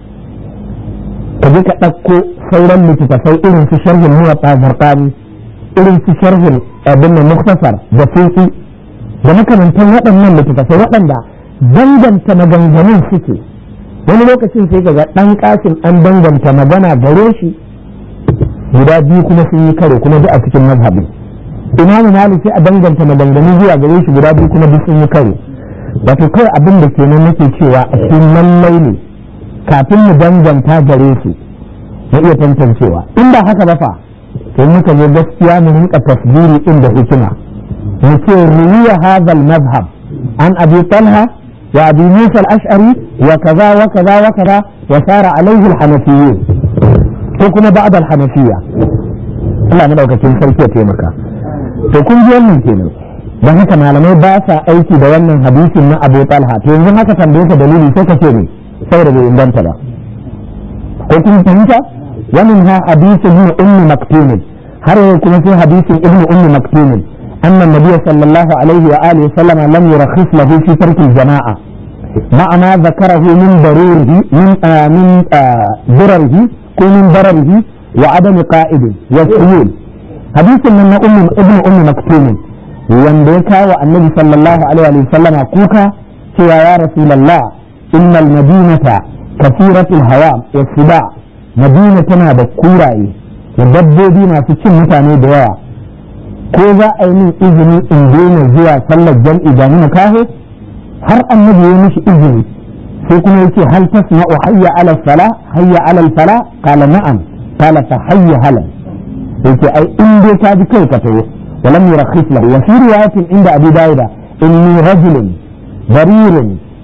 ka je ka ɗauko sauran littattafai irin su sharhin muwatta zarqani irin su sharhin abin da muktasar da fiqi da makamantan waɗannan littattafai waɗanda danganta maganganun suke wani lokacin sai ga ɗan ƙasin an danganta magana gare shi guda biyu kuma sun yi karo kuma duk a cikin mazhabi imamu malik sai a danganta maganganu zuwa gare shi guda biyu kuma duk sun yi karo wato kawai abin da kenan nake cewa a cikin lallai ne kafin mu danganta gare su na iya tantancewa in ba haka ba fa to muka zo gaskiya mu rinka tasbiri din da hikima mu ce ruwiya hadha mazhab an abi talha wa abi musa al-ash'ari wa kaza wa kaza wa kaza wa sara alaihi al-hanafiyyun ko kuma ba'd al-hanafiyya Allah na daukakin sarki ya taimaka to kun ji wannan kenan don haka malamai ba sa aiki da wannan hadisin na Abu Talha to yanzu haka tambaye ka dalili sai ka ce ne saboda bai inganta ba ko kun fahimta wannan ha hadisin ibn ummi maktum har yau kuma sai hadisin ibn ummi maktum أن النبي صلى الله عليه وآله وسلم لم يرخص له في ترك الجماعة مع ما ذكره من ضروره من آه من آه ضرره من ضرره وعدم قائد والسيول حديث من أم ابن أم مكتوم wanda ya kawo annabi sallallahu alaihi wa sallama kuka cewa ya rasulullah innal madinata kasiratul hawa wa siba madina tana da kuraye da dabbobi masu cin mutane da yawa ko za a yi min izini in daina zuwa sallar jam'i da ni kaho har annabi ya mishi izini sai kuma yace hal tasma'u hayya ala sala hayya ala fala qala na'am qala fa hayya hala yace ai in dai ka bi kai ka tawo ولم يرخص له وفي رواية عند أبي داود إني رجل ضرير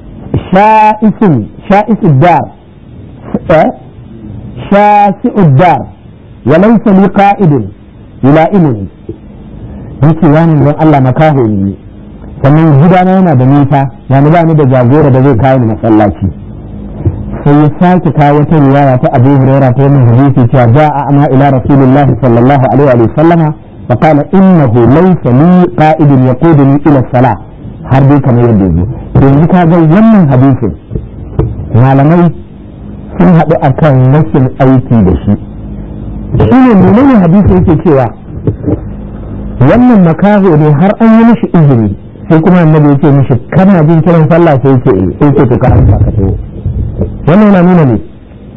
شائس شائس الدار شاسع الدار وليس لي قائد يلائمني yake wani don Allah makaho ne sannan gidana yana da nisa yani ba ni da jagora da zai kawo ni masallaci sai ya sake kawo wata riwaya ta Abu Hurairah ta wannan hadisi cewa ja'a ama ila Rasulullahi sallallahu alaihi wa sallama فقال إنه ليس لي قائد يقودني إلى الصلاة har dai kamar yadda yanzu yanzu ka ga wannan hadisin malamai sun haɗu a kan rashin aiki da shi shi ne menene hadisi yake cewa wannan makaho ne har an yi mishi izini sai kuma annabi yake mishi kana jin kiran sallah sai yake eh sai yake to ka amsa ka tawo wannan yana nuna ne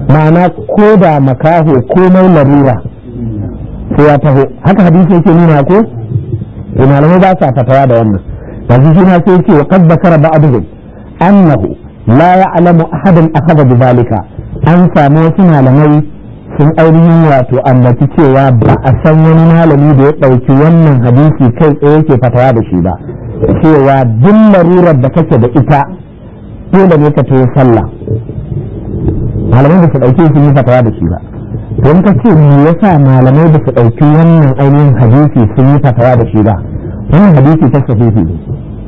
ma'ana ko da makaho komai larura sai ya taho haka hadisi yake nuna ko malamai ba sa fatawa da wannan yanzu shi na sai ce wa qad bakara ba'dhum annahu la ya'lamu ahadan akhadha bi zalika an samu wasu malamai sun ainihin wato ambaci cewa ba a san wani malami da ya ɗauki wannan hadisi kai tsaye yake fatawa da shi ba cewa duk larurar da kake da ita dole ne ka tayi sallah malamai ba su ɗauki sun yi fatawa da shi ba don ka ce me yasa malamai ba su ɗauki wannan ainihin hadisi sun yi fatawa da shi ba wannan hadisi ta sahihi ne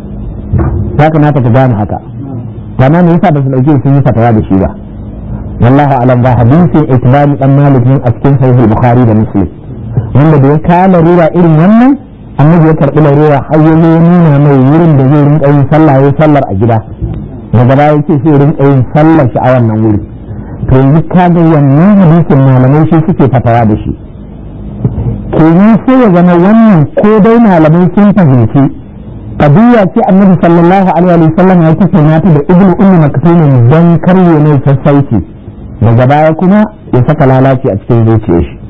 ya kamata ka gane haka amma me yasa ba su ɗauki sun yi fatawa da shi ba wallahu alam ba hadisin itibani dan malik a cikin sahih bukhari da muslim wanda da ya kawo larura irin wannan annabi ya karɓi larura har ya nuna mai wurin da zai rinka yin sallah ya sallar a gida daga baya yake sai rinka yin sallar shi a wannan wuri to yanzu kaga wannan hadisin malamai shi suke fatawa da shi kenan sai ya zama wannan ko dai malamai sun fahimci qadiyya ce annabi sallallahu alaihi wa sallam ya kace mata da ibnu ummi maktumin dan karye mai sassauci daga baya kuma ya saka lalaci a cikin zuciyar shi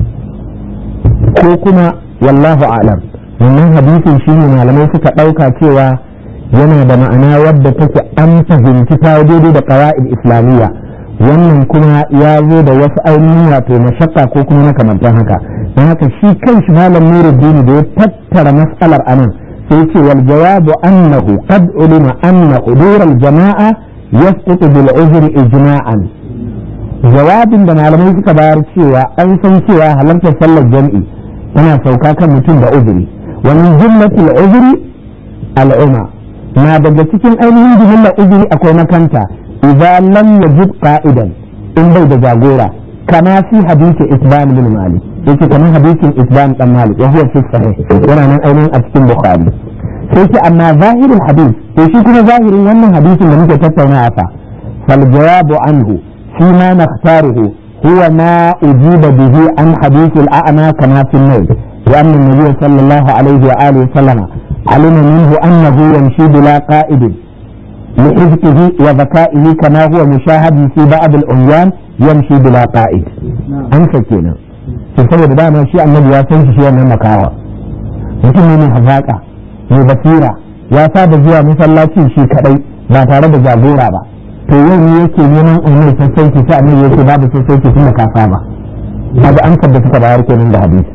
ko kuma wallahu a'lam wannan hadisin shi ne malamai suka ɗauka cewa yana da ma'ana wadda take an fahimci ta daidai da ƙawa'id islamiyya wannan kuma ya zo da wasu ainihin wato mashakka ko kuma makamantan haka don haka shi kan shi malam nuruddin da ya tattara mas'alar anan sai ce wal jawabu annahu qad ulima anna hudur al jama'a yasqutu bil uzri ijma'an jawabin da malamai suka bayar cewa an san cewa halartar sallar jam'i tana sauka kan mutum da uzuri wani jumlatul uzuri al'umma na daga cikin ainihin jumlar uzuri akwai makanta idan lam yajid qa'idan in bai da jagora kama fi hadisi isban bin malik yake kamar hadisin isban dan malik wa huwa fi sahih yana nan ainihin a cikin bukhari sai ce amma zahirin hadis to shi kuma zahirin wannan hadisin da muke tattaunawa fa fal jawabu anhu fi ma nakhtaruhu huwa ma ujiba bihi an hadith al-a'ma kama fi an-nawl لأن النبي صلى الله عليه وآله وسلم علم منه أنه يمشي بلا قائد لحذقه وذكائه كما هو مشاهد في بعض الأميان يمشي بلا قائد أنسى كينا في سبب دانا شيء النبي يسنش شيء من مكاوى mutum ne mai hazaka mai basira ya saba zuwa masallaci shi kadai ba tare da jagora ba to yau ne yake neman umar sassauci sai annabi yake babu sassauci tun da ka saba kaga an da suka bayar kenan da hadisi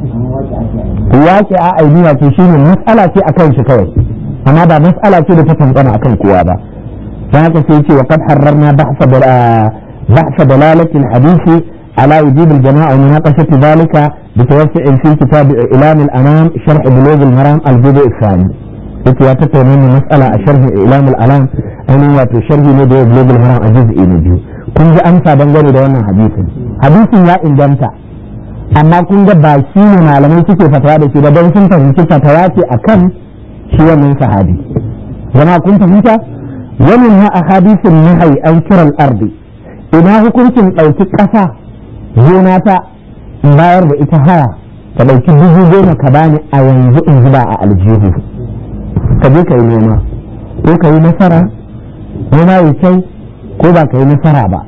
waƙi a ainiya ce shi ne matsala ce a kan shi kawai amma ba matsala ce da ta tantana a kan kowa ba don haka sai ce wa kad harrarna bahsa dalalatin hadisi ala wujub al-jama'a wa munaqashat dhalika bi tawassu'in fi kitab ilam al-anam sharh bulugh al-maram al-juz' al-thani yake ya tattauna ne matsala a sharh ilam al-anam ainihin wato sharhi ne da bulugh al-maram a juz'i na biyu kun ji amsa dangane da wannan hadisin hadisin ya inganta amma kun ga ba shi ne malamai suke fatawa da shi ba don sun fahimci fatawa ce a kan shi wannan sahabi zama kun fahimta wani na a hadisin nahai an kiran ardi ina hukuncin ɗauki ƙasa gona ta bayar da ita haya ka ɗauki dubu goma ka bani a yanzu in zuba a aljihu ka je ka yi noma ko ka yi nasara noma ya kyau ko ba ka yi nasara ba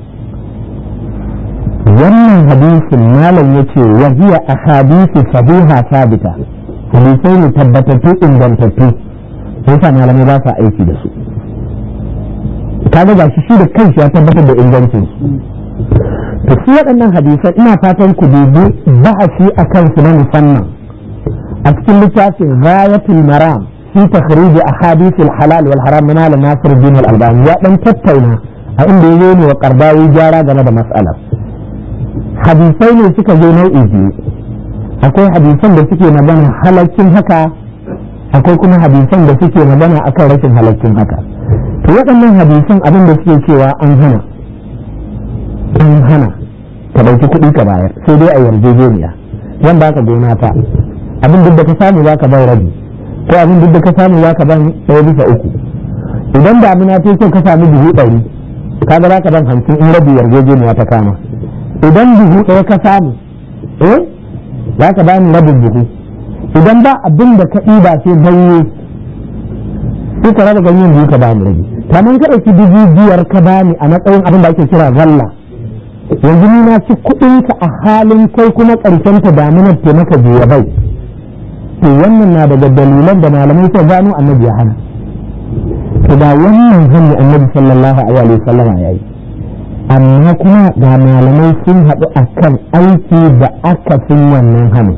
wannan hadisin malam ya ce wa hiya ahadithu sahiha sabita hadisai ne tabbatattu ingantattu yasa malamai ba sa aiki da su kaga ga shi da kanshi ya tabbatar da ingancin su to su waɗannan hadisan ina fatan ku dubi ba'asi a kansu na musamman a cikin littafin ghayatul maram fi takhrij ahadith al-halal wal haram min al-nasir bin al-albani ya dan tattauna a inda yayi ne wa qardawi gyara game da mas'alar hadisai ne suka zo nau'i biyu akwai hadisan da suke magana halaccin haka akwai kuma hadisan da suke magana akan rashin halaccin haka to waɗannan hadisan abin da suke cewa an hana an hana ka ɗauki kuɗi ka bayar sai dai a yarjejeniya yan baka gona ta abin duk da ka samu za ka bai rabi ko abin duk da ka samu za ka ban ɗaya bisa uku idan damina ta so ka sami dubu ɗari kaga za ka ban hamsin in rabi yarjejeniya ta kama idan buhu ɗaya ka samu eh za ka bani rabin buhu idan ba abin da ka ɗiba sai ganye sai ka raba ganyen biyu ka bani rabi kamar ka ɗauki dubu biyar ka bani a matsayin abin da ake kira zalla yanzu ni na ci kuɗinka a halin kai kuma ƙarshen ta damunar ke maka biya bai to wannan na daga dalilan da malamai sai gano annabi ya hana to da wannan hannu annabi sallallahu alaihi wa sallama ya yi amma kuma ga malamai sun haɗu a kan aiki da aka fin wannan hannu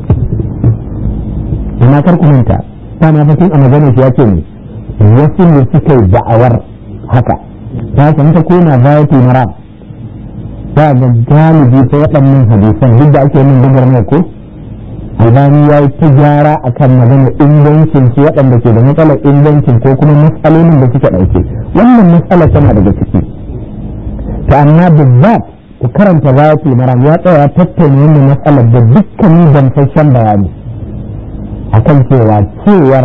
amma kar ku manta ta na fasin a maganar shi ya ce ne wasu ne suka yi da'awar haka ta san ta kona zayatu mara ba ga galibi ta waɗannan hadisan duk da ake yin gubar mai ko albani ya yi ta gyara a kan magana ingancin su waɗanda ke da matsalar ingancin ko kuma matsalolin da suke ɗauke wannan matsala tana daga ciki to amma bizzat ku karanta zayatul maram ya tsaya tattauna wannan matsalar da dukkanin gamsasshen bayani akan cewa cewar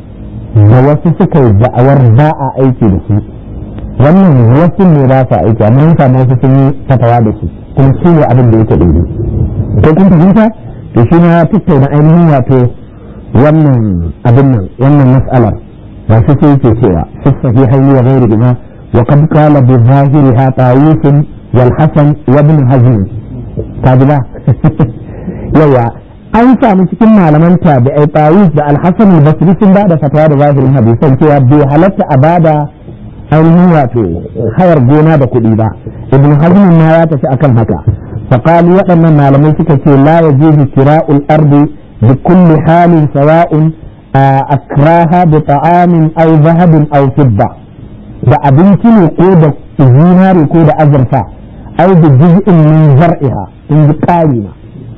da wasu suka yi da'awar ba a aiki da su wannan wasu ne ba sa aiki amma yin samu wasu sun yi fatawa da su kuma su ne abin da yake daidai ko kun fahimta to shi ma ya tattauna ainihin wato wannan abin nan wannan mas'alar ba su ce yake cewa fi sahihaini wa ghairi bima wa qad qala bi zahiriha tawus wal hasan wa ibn hazm kaji ba yawa an samu cikin malaman tabi'ai tawus da al-hasan al-basri sun ba da fatawa da zahirin hadisan cewa bai halatta a bada ainihin wato hayar gona da kuɗi ba ibn hazm ma ya tafi akan haka فقالوا waɗannan malamai suka ce la yajuzu kira'ul ardi bi kulli halin sawa'un akraha bi ta'amin aw zahabin aw fidda da abinci ne ko da zinari ko da azurfa aw bi juz'in min zar'iha in ji ƙari ma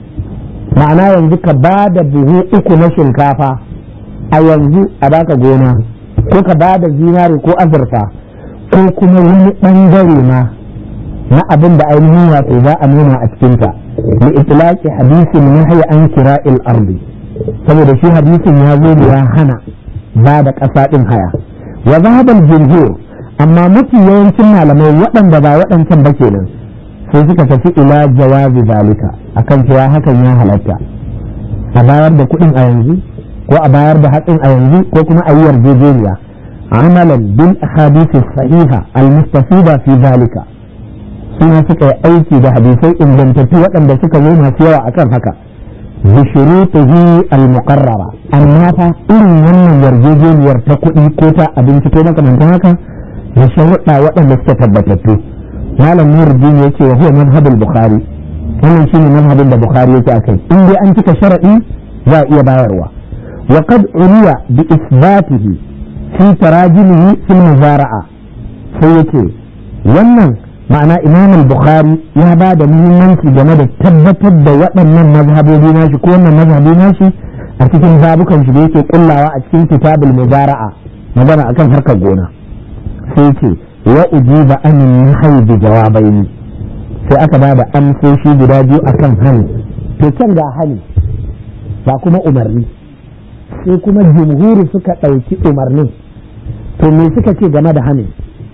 ma'ana yanzu ka ba da buhu uku na shinkafa a yanzu a baka gona ko ka ba da zinari ko azurfa ko kuma wani ɓangare ma na abin da ainihin wato za a nuna a cikinta li itlaqi hadisin nahyi an kira'il ardi saboda shi hadisin ya zo da ya hana ba da ƙasa ɗin haya wa zahabal jumhur amma mafi yawancin malamai waɗanda ba waɗancan ba kenan sai suka tafi ila jawazi zalika akan cewa hakan ya halatta a bayar da kuɗin a yanzu ko a bayar da hatsin a yanzu ko kuma a yi yarjejeniya amalan bil ahadisi sahiha al-mustafida fi zalika suna suka yi aiki da hadisai ingantattu waɗanda suka zo masu yawa akan haka bi shurutihi al-muqarrara amma fa irin wannan yarjejeniyar ta kuɗi ko ta abinci ko makamantan haka da sharuɗa waɗanda suka tabbatattu malam nuruddin yake wa huwa mazhabul bukhari wannan shine mazhabin da bukhari yake akai in dai an cika sharaɗi za a iya bayarwa wa qad uriya bi isbatihi fi tarajimihi fil muzara'a sai yake wannan ma'ana imam al-bukhari ya ba da muhimmanci game da tabbatar da waɗannan mazhabobi nashi ko wannan mazhabi nashi a cikin babukan shi da yake kullawa a cikin kitabul muzara'a magana akan harkar gona sai ce wa ujiba an nahyi bi jawabaini sai aka ba da amsoshi guda biyu akan hani to can ga hani ba kuma umarni sai kuma jumhuri suka ɗauki umarnin to me suka ce game da hani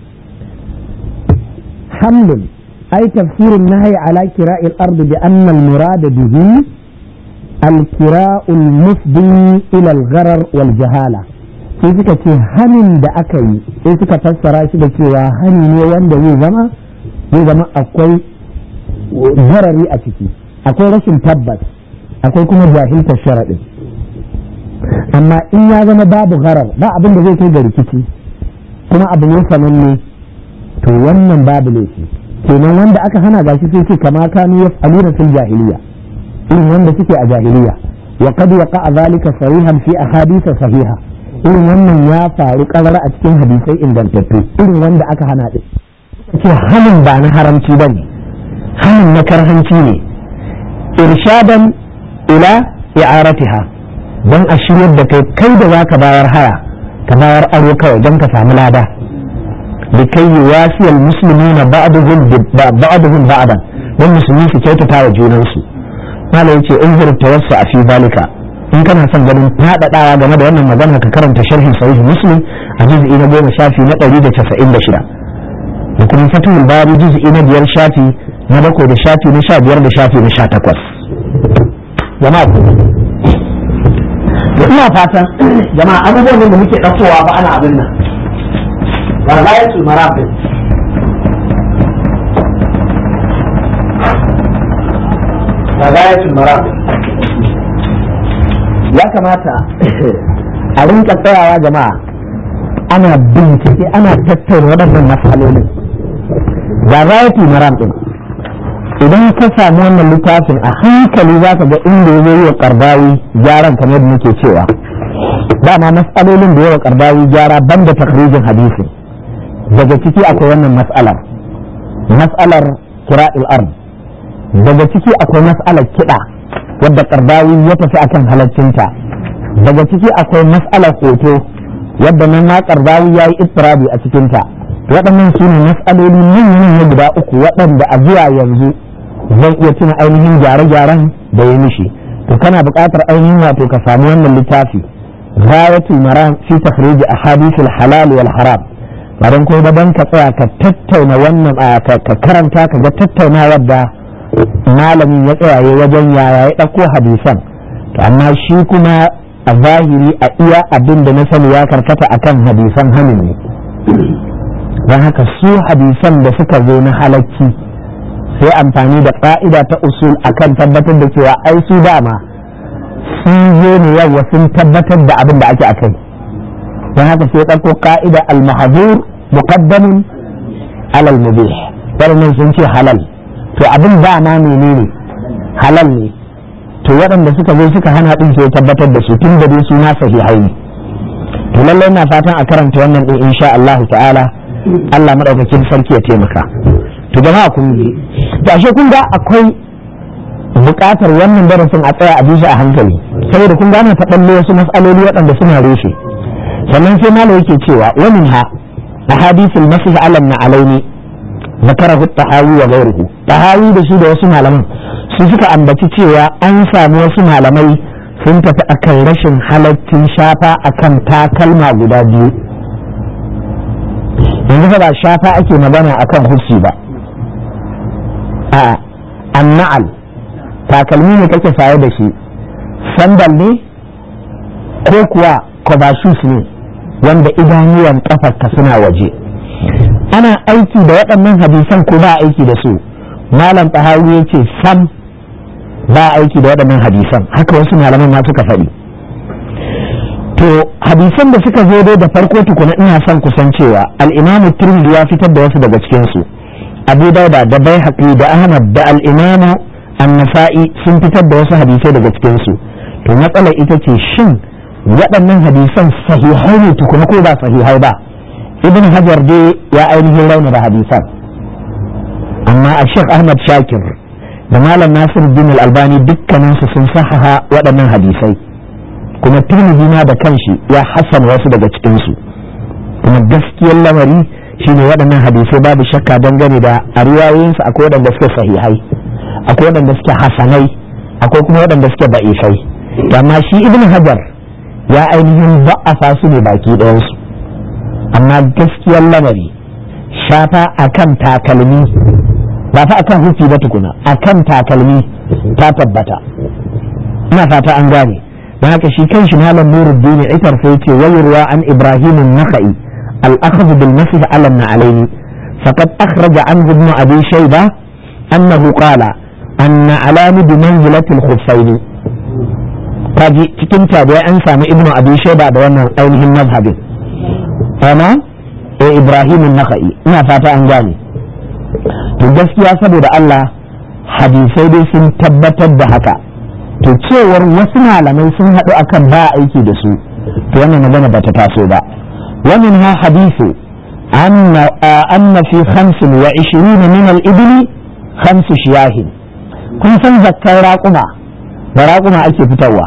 حمل أي تفسير النهي على كراء الأرض بأن المراد به الكراء المفضي إلى الغرر والجهالة sai suka ce hanin da aka yi sai suka fassara shi da cewa hani ne wanda zai zama zai zama akwai zarari a ciki akwai rashin tabbas akwai kuma jahiltar sharaɗin amma in ya zama babu gharar ba abin da zai kai ga rikici kuma abu ne sananne to wannan babu laifi kenan wanda aka hana gashi sai ce kama kanu yaf'aluna fil jahiliya irin wanda suke a jahiliya wa qad waqa zalika sarihan fi ahadith sahiha irin wannan ya faru karar a cikin hadisai ingantattu irin wanda aka hana din ce hanin ba na haramci bane hanin na karhanci ne irshadan ila i'aratiha don a shiryar da kai kai da zaka bayar haya ka bayar aro kawai don ka samu lada لكي يواسي المسلمين بعضهم بعضهم بعضا don musulmi su kyautata wa junansu mala yace in zuru tawassa a fi zalika in kana son ganin faɗaɗawa game da wannan magana ka karanta sharhin sahih muslim a juz'i na goma shafi na ɗari da casa'in da shida da kuma fatihul bari juz'i na biyar shafi na bakwai da shafi na sha biyar da shafi na sha takwas jama'a ku ina fatan jama'a abubuwan da muke ɗaukowa ba ana abin nan غاية المرافق magayatul maram ya kamata a rinka tsayawa jama'a ana bincike ana tattauna waɗannan matsalolin magayatul maram din idan ka samu wannan littafin a hankali za ka ga inda ya yi wa karbawi gyaran kamar da muke cewa dama matsalolin da yawa karbawi gyara banda takrijin hadisi daga ciki akwai wannan matsalar matsalar kira'il ard daga ciki akwai matsalar kiɗa wadda karbawi ya tafi akan halaccinta daga ciki akwai matsalar hoto wadda nan ma karbawi ya yi istirabi a cikinta waɗannan su ne matsaloli manyan guda uku waɗanda a zuwa yanzu zan iya tuna ainihin gyare-gyaren da ya mishi to kana buƙatar ainihin wato ka samu wannan littafi ghayatul maram fi takhrij ahadithul halal wal haram bayan kuma da ka tsaya ka tattauna wannan ka karanta ka ga tattaunawar da malamin ya tsayaye wajen yaya ya ɗauko hadisan to amma shi kuma a zahiri a iya abin da na sani ya karkata akan hadisan hannun ne don haka su hadisan da suka zo na halacci sai amfani da ƙa'ida ta usul akan tabbatar da cewa ai su dama sun zo ne yawa sun tabbatar da abin da ake akai don haka sai ɗauko ƙa'ida al-mahzur muqaddamun alal mubih waɗannan sun ce halal to abin dama menene halal ne to waɗanda suka zo suka hana ɗin sai tabbatar da su tun da dai su na sahihai ne to lallai na fatan a karanta wannan ɗin insha Allah ta'ala Allah madaukakin sarki ya taimaka to jama'a kun ji to ashe kun ga akwai buƙatar wannan darasin a tsaya a bisa a hankali saboda kun gane ta ɓalle wasu mas'aloli waɗanda suna reshe sannan sai malam yake cewa wa minha ahadithul masih alam na alaini zakarahu tahawi wa ghayruhu tahawi da shi da wasu malaman su suka ambaci cewa an samu wasu malamai sun tafi akan rashin halaccin shafa akan takalma guda biyu yanzu fa ba shafa ake magana akan hussi ba a anna'al takalmi ne kake saye da shi sandal ne ko kuwa kobashus ne wanda idanuwan kafarka suna waje ana aiki da waɗannan hadisan ko ba aiki da su malam tahawi ya ce sam ba aiki da waɗannan hadisan haka wasu malaman ma suka faɗi to hadisan da suka zo dai da farko tukuna ina son kusancewa al-imamu tirmidhi ya fitar da wasu daga cikin su abu dauda da baihaqi da ahmad da al-imamu an-nasa'i sun fitar da wasu hadisai daga cikin su to matsalar ita ce shin waɗannan hadisan sahihai ne tukuna ko ba sahihai ba ibn hajar dai ya ainihin rauna da hadisan amma a shek ahmad shakir da malam nasir bin al-albani dukkaninsu sun sahaha waɗannan hadisai kuma tirmidhi ma da kanshi ya hasan wasu daga cikinsu kuma gaskiyar lamari shine waɗannan hadisai babu shakka dangane da a riwayoyinsu akwai waɗanda suke sahihai akwai waɗanda suke hasanai akwai kuma waɗanda suke ba'ifai amma shi ibn hajar ya ainihin ba'afa su ne baki ɗayansu amma gaskiyar lamari shafa akan takalmi ba fa akan hufi ba tukuna akan takalmi ta tabbata ina fata an gane don haka shi kan shi malam nuruddin ikar sai ce wayarwa an ibrahim an-nakhai al-akhdh bil masih ala al-na'alayn faqad akhraja an ibn abi shayba annahu qala anna alami bi manzilati al-khuffayn kaji cikin tabi'a an samu ibn abi shayba da wannan ainihin mazhabin ana eh ibrahim an-nakhai ina fata an gane to gaskiya saboda Allah hadisai dai sun tabbatar da haka to cewar wasu malamai sun haɗu akan ba aiki da su to wannan magana ba ta taso ba wannan ha hadisu anna fi khamsin wa ishirina min al-ibli khamsu shiyahin kun san zakkar raƙuma da raƙuma ake fitarwa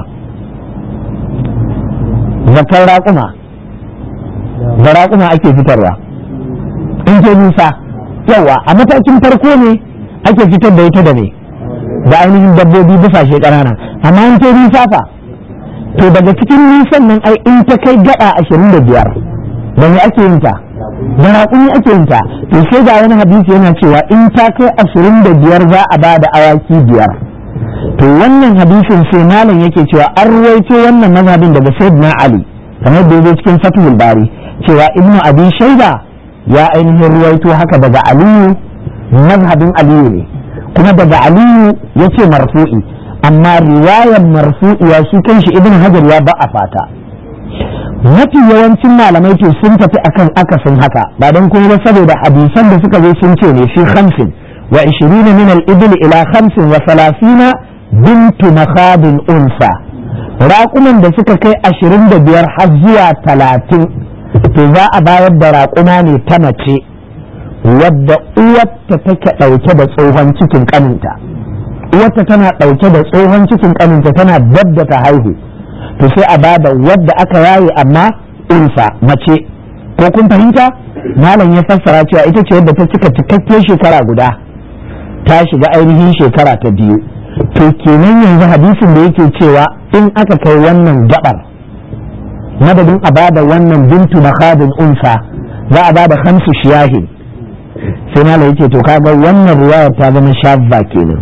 zakkar raƙuma da raƙuma ake fitarwa in ke nisa yawa a matakin farko ne ake fitar da ita da ne da ainihin dabbobi busashe ƙanana amma in ta nisa fa to daga cikin nisan nan ai in ta kai gada ashirin da biyar da me ake yin ta da raƙumi ake yin ta to sai ga wani hadisi yana cewa in ta kai ashirin da biyar za a ba da awaki biyar to wannan hadisin sai malam yake cewa an ruwaito wannan mazhabin daga sayyidina ali kamar da yake cikin fathul bari cewa ibnu abi shaida ya ainihin ruwaito haka daga aliyu mazhabin aliyu ne kuma daga aliyu ya ce marfu'i amma riwayar marfu'iya shi kanshi ibn hajar ya ba a fata mafi yawancin malamai to sun tafi akan akasin haka ba don kuma ba saboda hadisan da suka zo sun ce ne fi khamsin wa ishirina min al-ibli ila khamsin wa salasina bintu makhadin unsa raƙuman da suka kai ashirin da biyar har zuwa talatin to za a bayar da raƙuma ne ta mace wadda uwarta take ɗauke da tsohon cikin ƙaninta uwarta tana ɗauke da tsohon cikin ƙaninta tana dab da ta haihu to sai a bada wadda aka yaye amma unsa mace ko kun fahimta malam ya fassara cewa ita ce wadda ta cika cikakken shekara guda ta shiga ainihin shekara ta biyu to kenan yanzu hadisin da yake cewa in aka kai wannan gabar madadin a bada wannan bintu makhadin unsa za a bada hamsu shiyahin sai malam yake to kaga wannan riwayar ta zama shabba kenan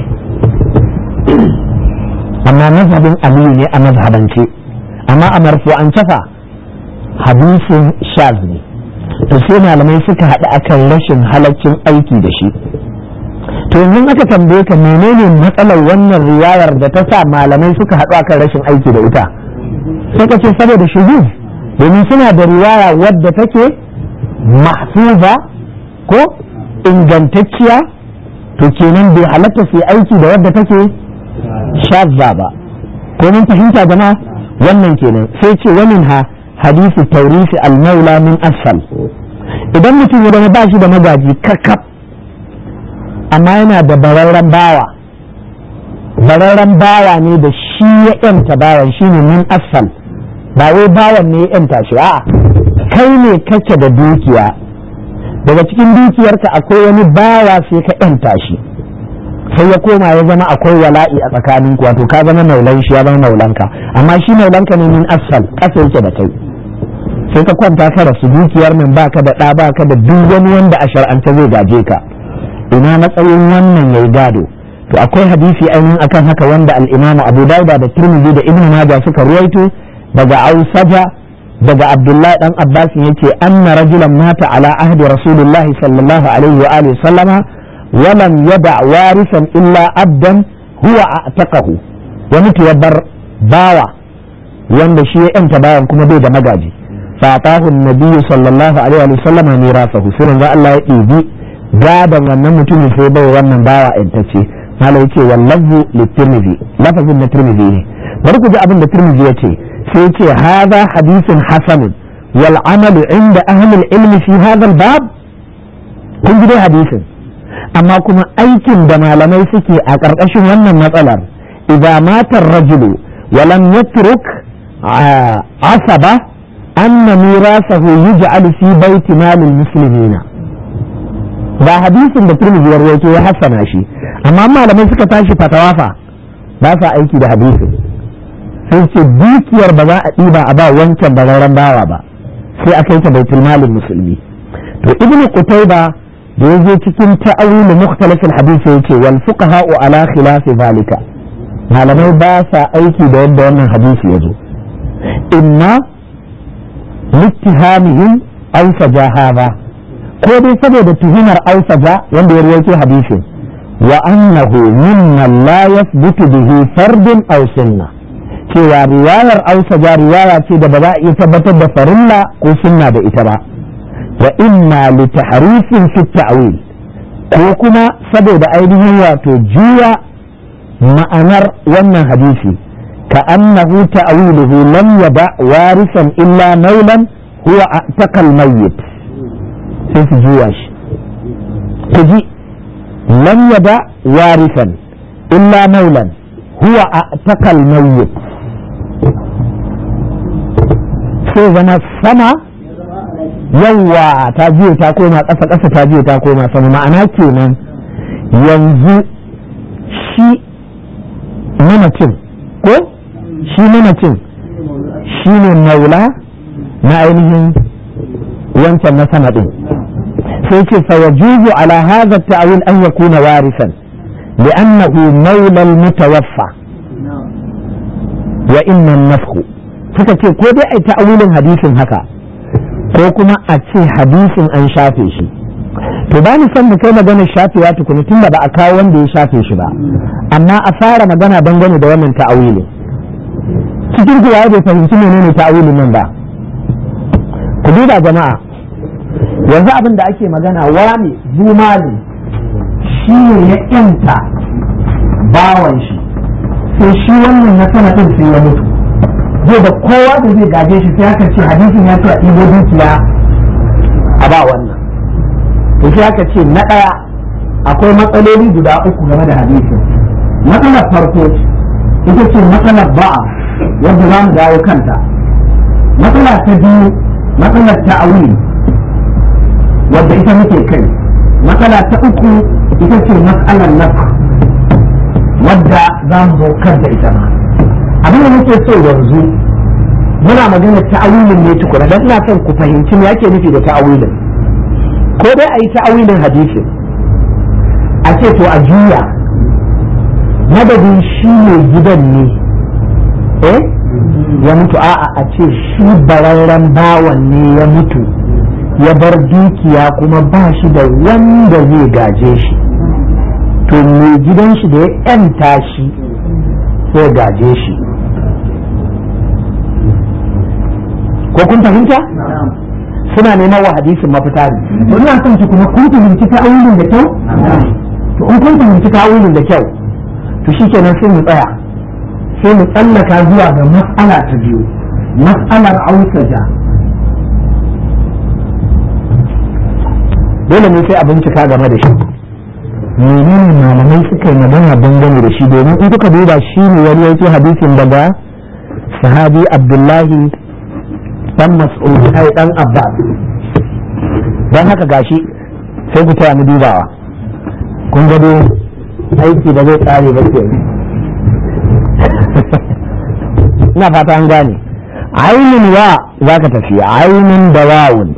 amma mazhabin aliyu ne a mazhabance amma a marfu'an fa hadisin shaz ne to sai malamai suka haɗu akan rashin halaccin aiki da shi to yanzu aka tambaye ka menene matsalar wannan riwayar da ta sa malamai suka haɗu akan rashin aiki da ita sai ka ce saboda shuzuz domin suna da riwaya wadda take mahfuza ko ingantacciya to kenan bai halatta su aiki da wadda take shazza ba ko mun fahimta jama'a wannan kenan sai ce wamin ha hadisi taurisi al-maula min asfal idan mutum ya zama ba shi da magaji kakaf amma yana da bararren bawa bararren bawa ne da shi ya yanta bawan shi ne min asfal ba wai bawan ne ya yanta shi a'a kai ne kake da dukiya daga cikin dukiyarka akwai wani bawa sai ka yanta shi sai ya koma ya zama akwai wala'i a tsakanin ku wato ka zama maulan shi ya zama maulanka amma shi maulanka ne min asfal kasa yake da kai sai ka kwanta ka rasu dukiyar nan baka da ɗa baka da duk wani wanda a shar'ance zai gaje ka ina matsayin wannan yayi gado to akwai hadisi ainihin akan haka wanda al-Imam Abu Dawud da Tirmidhi da Ibn Majah suka ruwaito daga Ausaja daga Abdullahi dan Abbas yace anna rajulan mata ala ahdi Rasulullahi sallallahu alaihi wa alihi sallama wa lam yada warisan illa abdan huwa a'taqahu wani ya bar bawa wanda shi ya yanta bawan kuma bai da magaji فأعطاه النبي صلى الله عليه وسلم ميراثه سيرن الله يدي gadon wannan mutumin sai bai wannan bawa intacce malai yace wallahu litirmidhi lafazin na tirmidhi ne bari ku ji abin da tirmidhi yace sai yace hadha hadithun hasan wal amalu inda ahli ilm fi hadha bab kun ji dai hadisin amma kuma aikin da malamai suke a ƙarƙashin wannan matsalar idza mata ar-rajulu wa lam yatruk asaba anna mirasahu yuj'al fi baiti malil muslimina ba hadisin da turmizi ya rawaito ya hassana shi amma malamai suka tashi fatawa fa ba sa aiki da hadisin sai ce dukiyar ba za a ɗiba a ba wancan bararren bawa ba sai a kai ta baitul malin musulmi to ibn qutayba da yaje cikin ta'awil mukhtalif al-hadith yace wal fuqaha ala khilafi zalika malamai ba sa aiki da yadda wannan hadisi yazo imma littihamihim aw sajahaba ko dai saboda tuhumar ausaja wanda ya rawaito hadisin wa annahu mimma la yathbutu bihi fardun aw sunna cewa riwayar ausaja riwaya ce da ba za a iya tabbatar da farilla ko sunna da ita ba wa imma li tahrifin fi ta'wil ko kuma saboda ainihin wato juya ma'anar wannan hadisi ka annahu ta'wiluhu lam yada warisan illa maulan huwa a'taqal mayyit sai su juya shi ku ji lam yada warisan illa maulan huwa a takal mayyit sai zama sama yawa ta jiya ta koma ƙasa ƙasa ta jiya ta koma sama ma'ana kenan yanzu shi mamacin ko shi mamacin shi ne maula na ainihin wancan na sama ɗin sai ce fayajuzu ala hadha ta'wil an yakuna warisan li'annahu mawla al-mutawaffa wa inna an-nafkh suka ce ko dai ai ta'awilin hadisin haka ko kuma a ce hadisin an shafe shi to ba ni son mu kai magana shafewa tukuni tun da ba a kawo wanda ya shafe shi ba amma a fara magana dangane da wannan ta'awili cikin ku bai fahimci menene ta'awilin nan ba ku duba jama'a yanzu abin da ake magana wani zumali shi ne ya yanta bawan shi sai shi wannan na sanadin sai ya mutu zai da kowa da zai gaje shi sai aka ce hadisin ya ce a ɗibo dukiya a ba wannan to sai aka ce na ɗaya akwai matsaloli guda uku game da hadisin matsalar farko ita ce matsalar ba'a wadda za mu dawo kanta matsala ta biyu matsalar ta'awili wadda ita muke kai matsala ta uku ita ce matsalar nafa wadda za mu zo kan da ita ma abin da muke so yanzu muna magana ta'awilin ne tukuna dan ina son ku fahimci me ake nufi da ta'awilin ko dai a yi ta'awilin hadisi a ce to a juya madadin shi ne gidan ne eh ya mutu a'a a ce shi bararren bawan ne ya mutu ya bar dukiya kuma ba shi da wanda zai gaje shi to mai gidan shi da ya yanta shi sai gaje shi ko kun fahimta suna neman wa hadisin mafita ne to ina son ki kuma kun fahimci ta'awulin da kyau to in kun fahimci ta'awulin da kyau to shikenan sai mu tsaya sai mu tsallaka zuwa ga mas'ala ta biyu mas'alar ausaja dole ne sai a bincika game da shi menene malamai suka yi magana dangane da shi domin in kuka duba shi ne wani yake hadisin daga sahabi abdullahi dan mas'ud ai dan abbas dan haka gashi sai ku taya mu dubawa kun gado aiki da zai tsare ba ke ina fata an gane ainin wa za ka tafi ainin da wawun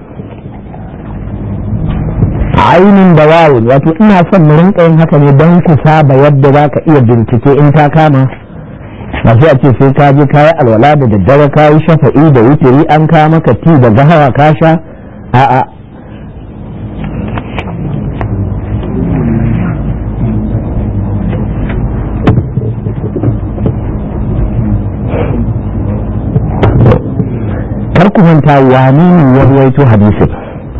ainin da wawun wato ina son mu rinka yin haka ne don ku saba yadda za ka iya bincike in ta kama ba sai a ce sai ka je kayi alwala da daddare ka yi shafa'i da wutiri an ka maka ti da gahawa ka sha a'a kar ku manta wani ne ya ruwaito hadisin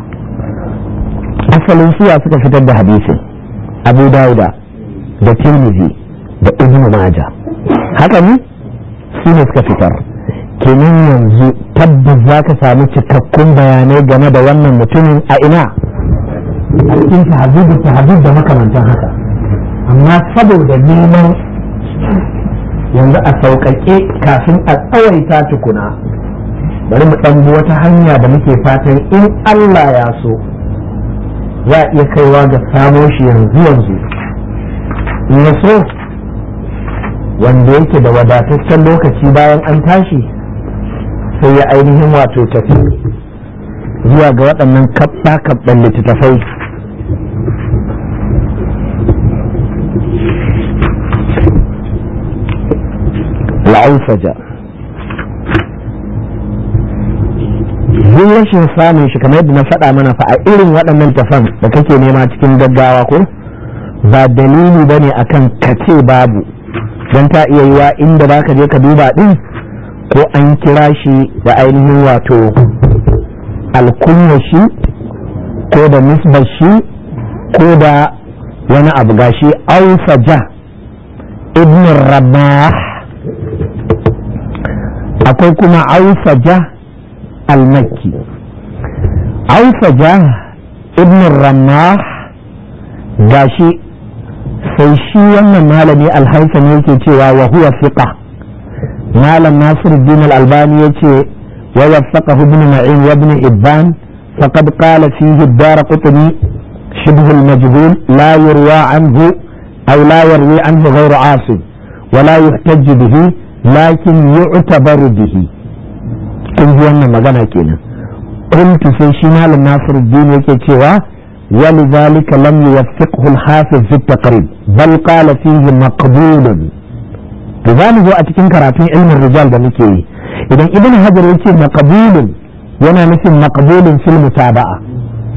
asalin suwa suka fitar da hadisin abu dauda da tirmidhi da ibn maja haka ne su ne suka fitar kenan yanzu tabbas za ka samu cikakkun bayanai game da wannan mutumin a ina a cikin tahazib tahazib da makamantan haka amma saboda neman yanzu a sauƙaƙe kafin a tsawaita tukuna bari mu ɗan bi wata hanya da muke fatan in Allah ya so za a iya kaiwa ga samo shi yanzu yanzu in ya so wanda yake da wadataccen lokaci bayan an tashi sai ya ainihin wato tafi zuwa ga waɗannan kaɓɓa-kaɓɓan littattafai la'ausaja duk rashin samun shi kamar yadda na faɗa mana fa a irin waɗannan tafan da kake nema cikin gaggawa ko ba dalili ba ne akan kace babu don ta iya yiwa inda za ka je ka duba ɗin ko an kira shi da ainihin wato alkunya shi ko da nisbar shi ko da wani abu gashi ausaja ibn rabah akwai kuma ausaja al-makki ausaja ibn ramah gashi sai shi wannan malami alhaisam yake cewa wa huwa fiqa malam nasiruddin al-albani yace wa waffaqahu ibn ma'in wa ibn ibban faqad qala fihi ad-dar qutni شبه المجهول لا يروى عنه أو لا يروي عنه غير عاصم ولا يحتج به لكن يعتبر به kun ji wannan magana kenan qultu sai shi malam nasiruddin yake cewa ولذلك لم يوفقه الحافظ في التقريب بل قال فيه مقبول تزال zo a cikin karatun ilmin rijal da muke yi idan ibn hajar yace maqbulun yana nufin maqbulun fil mutaba'a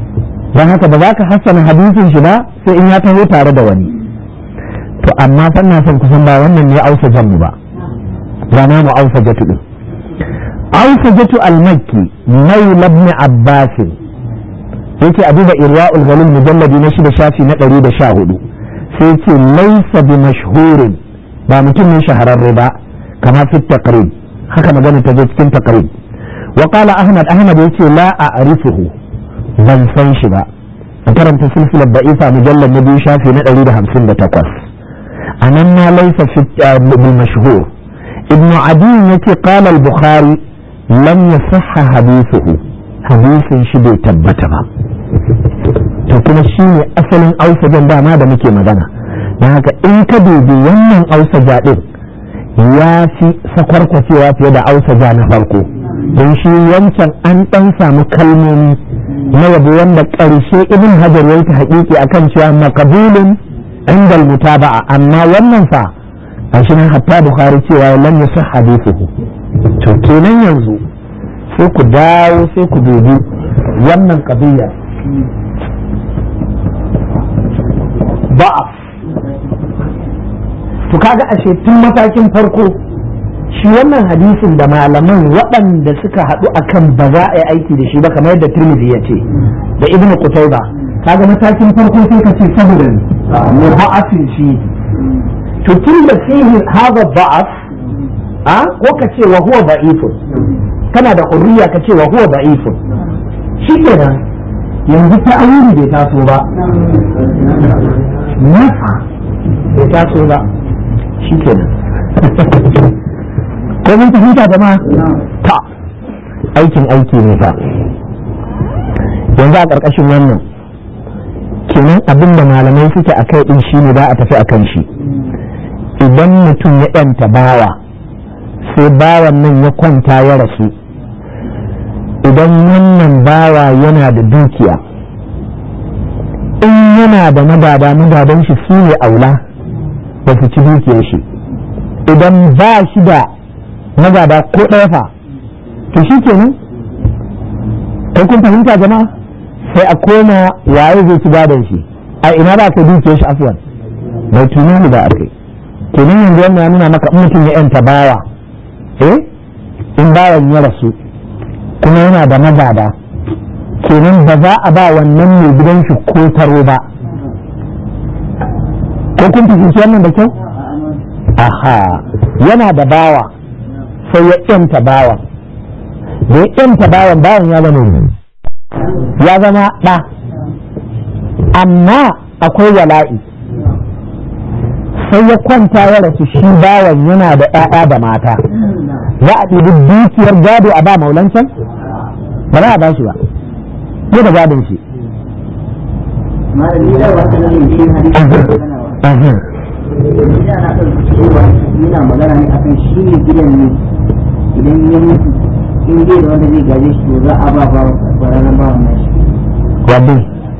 don haka ba za ka hassana hadisin shi ba sai in ya taho tare da wani to amma fa ina son kusan ba wannan ne ausa janmu ba ba na mu ausa jatu din ausa jatu al-makki maula ibn abbas yake a duba irwa'ul ghalil mujalladi na shida shafi na 114 sai yake laysa bi mashhurin ba mutum ne shahararre ba kama fi taqrib haka magana ta je cikin taqrib wa qala ahmad ahmad yace la a'rifuhu ban san shi ba a karanta silsilar da'ifa mujallad na biyu shafi na 158 anan ma laysa fi bil mashhur ibn adi yace qala al-bukhari lam yasihha hadithuhu hadisin shi bai tabbata ba to kuma shi ne asalin ausajan dama da muke magana don haka in ka dubi wannan ausaja din ya fi sakwarkwacewa fiye da ausaja na farko don shi wancan an ɗan samu kalmomi na yabo wanda ƙarshe ibn hajar ya ta haƙiƙi akan cewa makabulin inda mutaba'a amma wannan fa a shi nan hatta bukhari cewa lam yasih hadithuhu to kenan yanzu sai ku dawo sai ku dubi wannan kabiya ba'af to kaga ashe tun matakin farko shi wannan hadisin da malaman waɗanda suka haɗu akan ba za a yi aiki da shi ba kamar yadda Tirmidhi ya ce da Ibn Qutayba kaga matakin farko sai ka ce saboda mu ba'afin shi to tun da fihi hadha ba'af a ko ka ce wa huwa da'ifun kana da hurriya ka ce wa huwa da'ifun shi kenan yanzu ta'awili bai taso ba nasa bai taso ba shi kenan ko mun fahimta jama'a ta aikin aiki ne fa yanzu a ƙarƙashin wannan kenan abin da malamai suke a kai ɗin shi ne za a tafi a kan shi idan mutum ya ɗanta bawa sai bawan nan ya kwanta ya rasu idan wannan bawa yana da dukiya in yana da madada madadan shi su ne aula da su ci dukiyar shi idan ba shi da magada ko ɗaya fa to shi kenan kai kun fahimta jama'a sai a koma waye zai ci gadon shi a ina ba ka dukiyar shi afwan bai tunani ba a kai kenan yanzu wannan ya nuna maka in mutum ya yanta bawa eh in bawan ya rasu kuma yana da magada kenan ba za a ba wannan mai gidan shi ko taro ba ko kun fahimci wannan da kyau aha yana da bawa sai ya yanta bawan da ya yanta bawan bawan ya zama ya zama ɗa amma akwai wala'i sai ya kwanta ya rasu shi bawan yana da ‘ya'ya da mata za a ɗibi dukiyar gado a ba maulancan ba za a ba shi ba ko da gadon shi yana magana ne akan shi ne gidan ne idan ya mutu in dai da wanda zai gaje shi to za a ba ba ranar ba wannan shi wadda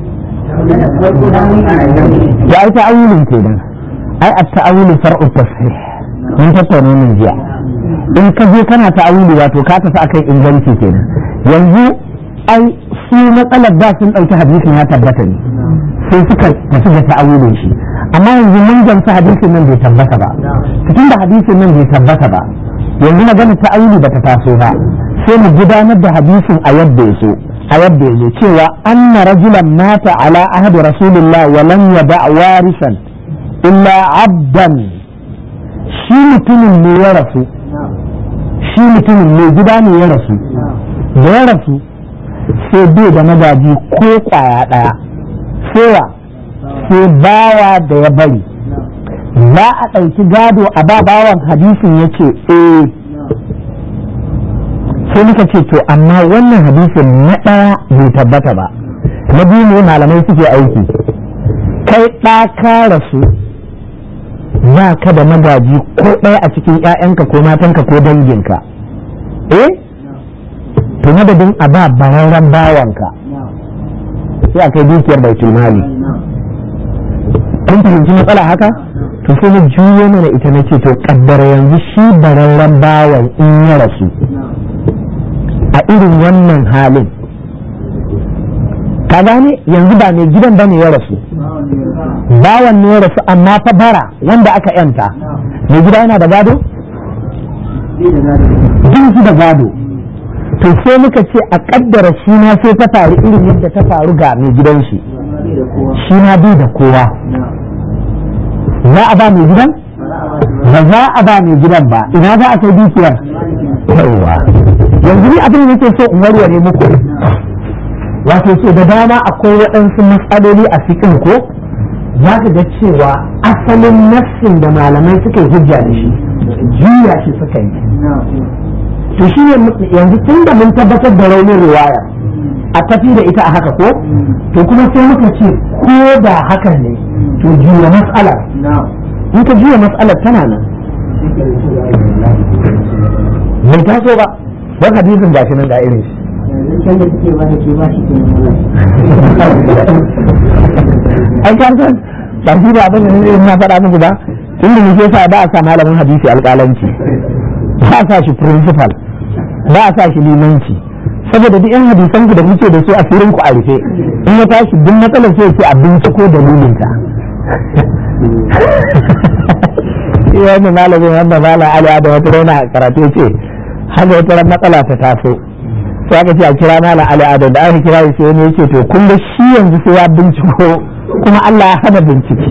ya yi ta'awulin kenan ai a ta'awulin far'u tasrih mun tattauna min jiya in ka je kana ta'awuli wato ka tafi akan inganci kenan yanzu ai su matsalar da sun ɗauki hadisin ya tabbata ne sai suka tafi da ta'awulin shi amma yanzu mun gamsu hadisin nan bai tabbata ba cikin da hadisin nan bai tabbata ba yanzu magana ta'awuli bata taso ba sai mu gudanar da hadisin a yadda ya so a yadda ya zo cewa anna rajulan mata ala ahadi rasulillah wa lam yada warisan illa abdan shi mutumin ne ya rasu shi mutumin ne gida ne ya rasu da ya rasu sai bai da magaji ko kwaya ɗaya sewa sai bawa da ya bari za a ɗauki gado a ba bawan hadisin ya ce eh sai muka ce to amma wannan hadisin na ɗaya bai tabbata ba na biyu ne malamai suke aiki kai ɗa ka rasu ba ka da magaji ko ɗaya a cikin 'ya'yanka ko matanka ko danginka eh to madadin a ba bararren bawanka sai a kai dukiyar baitul mali kun fahimci matsala haka to sai na juyo mana ita na ce to kaddara yanzu shi bararren bawan in ya rasu a irin wannan halin ka gane yanzu ba mai gidan bane ya rasu bawan ne ya rasu amma fa bara wanda aka yanta mai gida yana da gado jin shi da gado to sai muka ce a kaddara shi ma sai ta faru irin yadda ta faru ga mai gidan shi shi ma bai da kowa za a ba mai gidan ba za a ba mai gidan ba ina za a kai dukiyar yawa yanzu ni abin da nake so in warware muku wato so da dama akwai waɗansu matsaloli a cikin ko za ka ga cewa asalin nassin da malamai suka yi hujja da shi juya shi suka yi to shi ne yanzu tun da mun tabbatar da raunin riwaya a tafi da ita a haka ko to kuma sai muka ce ko da hakan ne to juya mas'alar in ka juya mas'alar tana nan bai taso ba don hadisin ga shi nan ga irin shi can da suke ba da ke ba shi ke ai ka san ba shi ba abin da ne na faɗa muku ba tun da nake sa ba a sa malamin hadisi alƙalanci ba a sa shi principal ba a sa shi limanci saboda duk yan hadisan ku da muke da su a firin ku a rufe in ya tashi duk matsalar sai ce abinci ko dalilin ta iya ne malamin wanda malam ali da wata rana karatu ce haka wata ran matsala ta taso sai aka ce a kira malam ali adam da aka kira shi sai ne yace to kun ga shi yanzu sai ya binciko kuma Allah ya hana bincike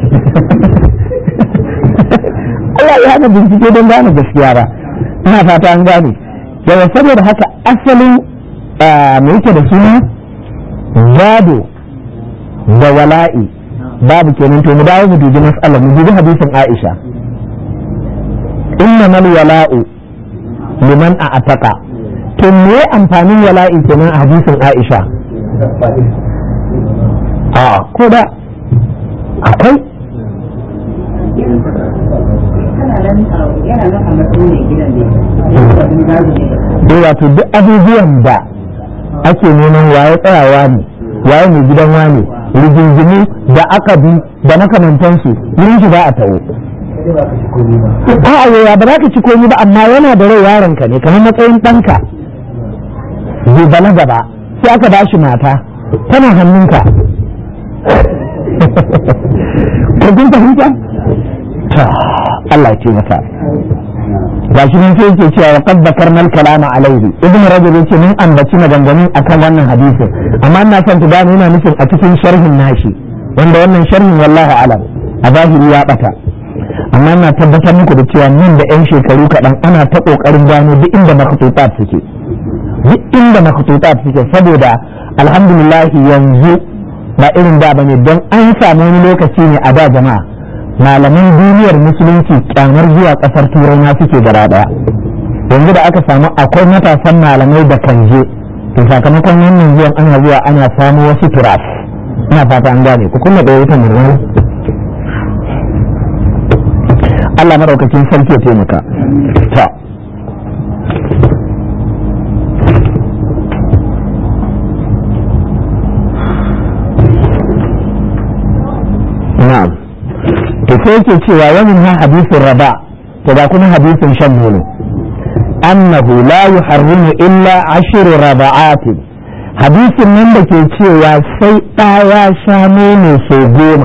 Allah ya hana bincike don gane gaskiya ba ina fata an gane yawa saboda haka asalin me yake da suna gado da wala'i babu kenan to mu dawo mu dubi mas'ala mu dubi hadisin Aisha inna mal wala'u liman a ataka to me amfanin wala'i kenan a hadisin Aisha a ko da akwai eh wato duk abubuwan da ake neman waye tsayawa ne waye mai gidan wane rigingimu da aka bi da makamantansu wurin shi ba a tawo a'a yaya ba za ka ci komi ba amma yana da rai yaronka ne kamar matsayin ɗanka bai balaga ba sai aka ba shi mata tana hannunka ko kun fahimta Allah ya ce maka ga shi nan sai yake cewa qad bakarna al-kalama alaihi ibnu rajab yace mun ambaci maganganun akan wannan hadisin amma ina son ku gane yana nufin a cikin sharhin nashi wanda wannan sharhin wallahi alam a zahiri ya bata amma ina tabbatar muku da cewa nan da yan shekaru kaɗan ana ta ƙoƙarin gano duk inda makhtutat suke duk inda makhtutat suke saboda alhamdulillah yanzu ba irin da bane don an samu wani lokaci ne a da jama'a malaman duniyar musulunci kyamar zuwa kasar turai na suke gaba daya yanzu da aka samu akwai matasan malamai da kan je to sakamakon wannan zuwan ana zuwa ana samu wasu turas ina fata an gane ku kuma da wutan murmur Allah madaukakin sarki ya taimaka ta na'am to sai yake cewa wani na hadisin raba to ba kuma hadisin shan nono annahu la yuharrimu illa ashiru raba'atin hadisin nan da ke cewa sai ɗaya sha nono sau goma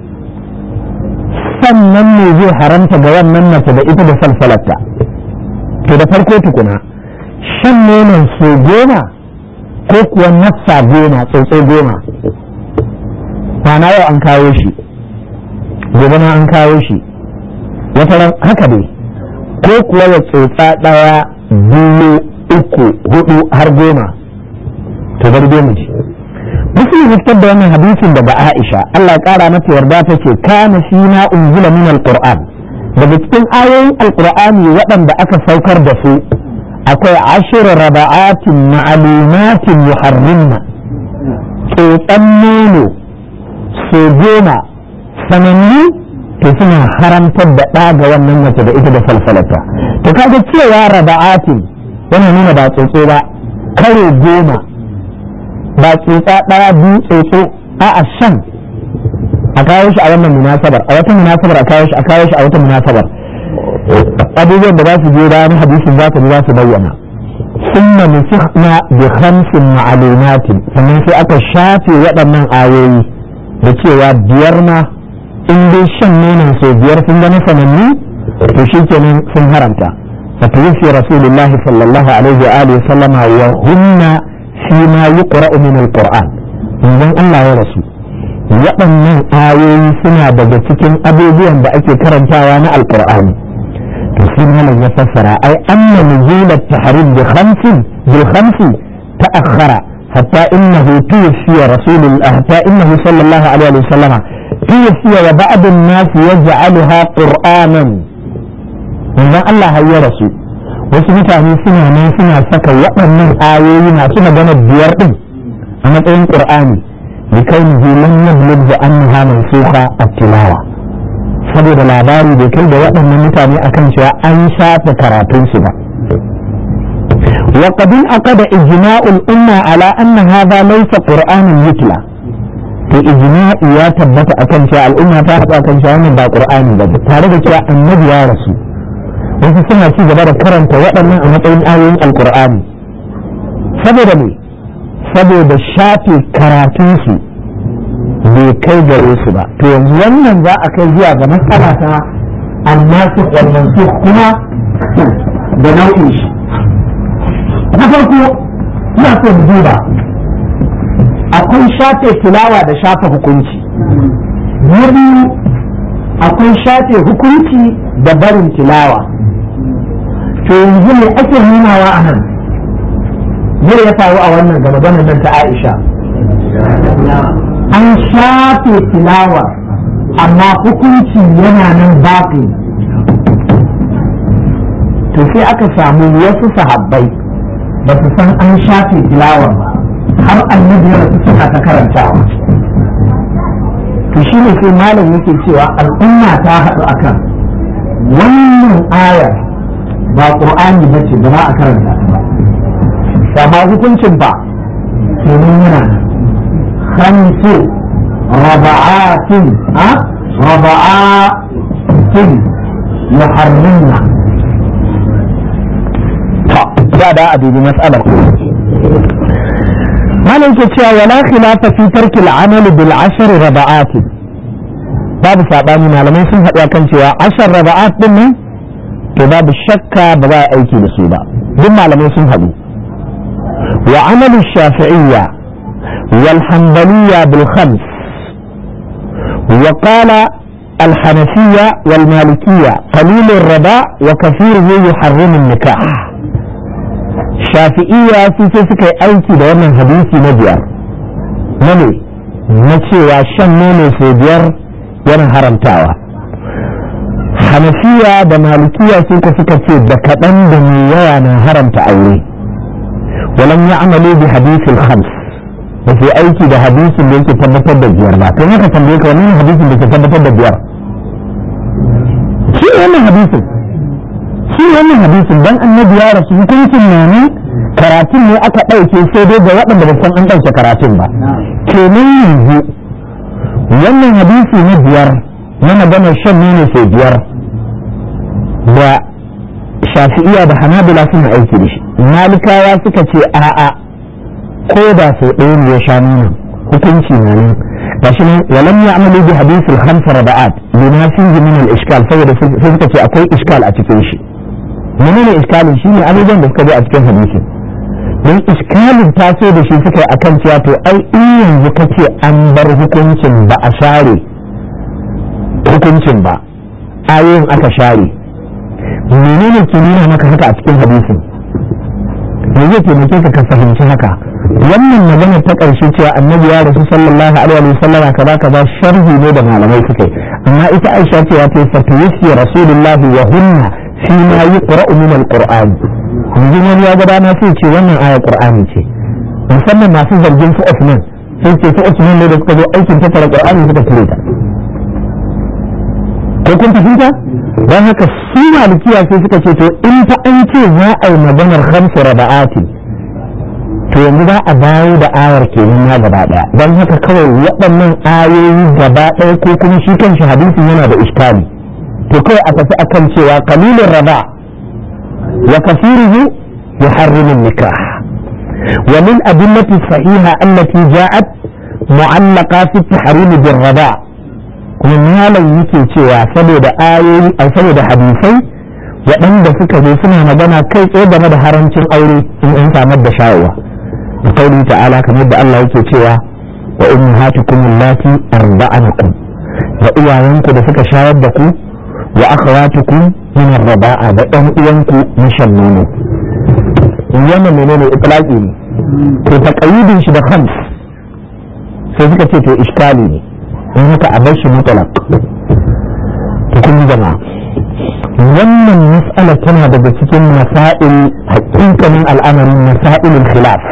sannan ne zai haramta ga wannan mace da ita da salsalarta to da farko tukuna shan nonon sau goma ko kuwa nafsa goma tsotso goma na yau an kawo shi gobe na an kawo shi wata ran haka dai ko kuwa ya tsotsa ɗaya biyu uku hudu har goma to bar dai mu ji muslim ya fitar da wannan hadisin daga Aisha Allah ya kara mata yarda ta ce kana shi na unzila min alquran daga cikin ayoyin alqur'ani waɗanda aka saukar da su akwai ashir raba'atin ma'lumatin yuharrimna tsotsan nono so goma sanannu to suna haramtar da ɗa ga wannan mace da ita da falfalata to kaga cewa raba'atin yana nuna ba tsotso ba karo goma ba tsotsa ɗaya biyu tsotso a a shan a kawo shi a wannan munasabar a wata munasabar a kawo shi a kawo shi a wata munasabar abubuwan da za su je bayan hadisin za su za su bayyana ثم نسخنا بخمس معلومات sannan sai aka shafe waɗannan ayoyi da cewa biyar ma in dai shan nonon sau biyar sun zama sanannu to shi kenan sun haramta فتوفي رسول الله صلى الله عليه وآله وسلم وهن فيما يقرأ من القرآن من الله يا رسول waɗannan ayoyi suna daga cikin abubuwan da ake karantawa na alƙur'ani to shi malam ya fassara ai anna nuzul at-tahrim bi khamsin bil khamsi ta'akhkhara hatta innahu tuwfiya rasulullah hatta innahu sallallahu alaihi wa sallama tuwfiya wa ba'd an-nas yaj'alaha qur'anan manzon Allah ya rasu wasu mutane suna nan suna saka waɗannan ayoyi masu magana biyar din a matsayin qur'ani لكونه لم يبلغ أنها منسوخة التلاوة saboda labari bai kai da waɗannan mutane akan cewa an shafe karatunsu ba wa qadin aqada ijma'ul umma ala anna hadha laysa qur'anan yutla to ijma'i ya tabbata akan cewa al'umma ta haɗu akan cewa wannan ba qur'ani ba tare da cewa annabi ya rasu wasu suna ci gaba da karanta waɗannan a matsayin ayoyin alqur'ani saboda me saboda shafe karatunsu bai kai gare su ba to yanzu wannan za a kai zuwa ga matsala ta annasu wannan su kuma da nau'in shi na farko ina so mu duba akwai shafe tilawa da shafe hukunci na biyu akwai shafe hukunci da barin tilawa to yanzu ne ake nunawa a nan zai ya faru a wannan ga maganar nan ta Aisha an shafe tilawa amma hukunci yana nan baƙi to sai aka samu wasu sahabbai ba su san an shafe tilawa ba har annabi ya rasu suna ta karantawa to shi ne sai malam yake cewa al'umma ta haɗu akan wannan ayar ba ƙur'ani ba ce ba za a karanta ta ba amma hukuncin ba domin yana khamsu raba'atin a raba'atin muharrimna ta da a dubi matsalar malam ke cewa wala khilafa fi tarki al-amal bil ashr raba'at babu sabani malamai sun haɗu kan cewa ashar raba'at din nan to babu shakka ba za a aiki da su ba duk malamai sun haɗu وعمل الشافعية والحنبلية بالخمس وقال الحنفية والمالكية قليل الرباء وكثيره يحرم النكاح شافعية في سكة أيكي دائما حديثي نبيار نمي نتي وشن نونو سيبيار yana haramtawa hanafiya da malikiya sun suka ce da kaɗan da mai yawa na haramta aure ولم يعملوا بحديث الخمس وفي أيكي ده حديث اللي يكي تبتر بالجير لا كما كتنبيك ومن حديث اللي يكي تبتر بالجير شو هنا حديث شو هنا حديث دان النبي يا رسول كنت ناني karatun ne aka ɗauke sai dai ga waɗanda ba san an ɗauke karatun ba kenan yanzu wannan hadisi na biyar na magana shan nono sai biyar da shafi'iya da hanabila suna aiki da shi malikawa suka ce a'a ko da sau ɗaya ne ya sha nuna hukunci na nan gashi nan walam ya amalu bi hadisul khamsa raba'at lima fihi min al iskal saboda sai suka ce akwai iskal a cikin shi menene iskalin shi ne abubuwan da suka zo a cikin hadisi don iskalin taso da shi suka yi akan cewa to ai in yanzu kace an bar hukuncin ba a share hukuncin ba ayoyin aka share menene ke nuna maka haka a cikin hadisin me zai taimake ka ka fahimci haka wannan magana ta ƙarshe cewa annabi ya rasu sallallahu alaihi wa sallama kaza kaza sharhi ne da malamai suka yi amma ita aisha ce ya ce fatawisi rasulullahi wa hunna fi ma yuqra'u min alquran yanzu wani ya ga dama sai ce wannan aya qur'ani ce musamman masu zargin su Usman sai ce su Usman ne da suka zo aikin tattara qur'ani suka cire ta ko kun fahimta don haka su malikiya sai suka ce to in fa an ce za a yi maganar hamsu raba'ati to yanzu za a dawo da ayar kenan na gaba daya don haka kawai waɗannan ayoyi gaba ɗaya ko kuma shi kanshi hadisin yana da iskali to kawai a tafi akan cewa kalilin raba wa kasiruhu يحرم النكاح ومن أدلة الصحيحة التي جاءت معلقة في التحريم بالرضاع kuma malam yake cewa saboda ayoyi a saboda hadisai waɗanda suka zo suna magana kai tsaye game da harancin aure in an samar da sha'awa da kauli ta'ala kamar da Allah yake cewa wa ummahatukum allati arda'anakum da iyayenku da suka shayar da ku wa akhawatukum min ar-raba'a da ɗan uwanku na shan nono wannan menene itlaqi ne to taqayyidin shi da khams sai suka ce to iskali ne in haka a bar shi mutlaq to kun jama'a wannan mas'ala tana daga cikin masail hakikanin al'amarin masailul khilaf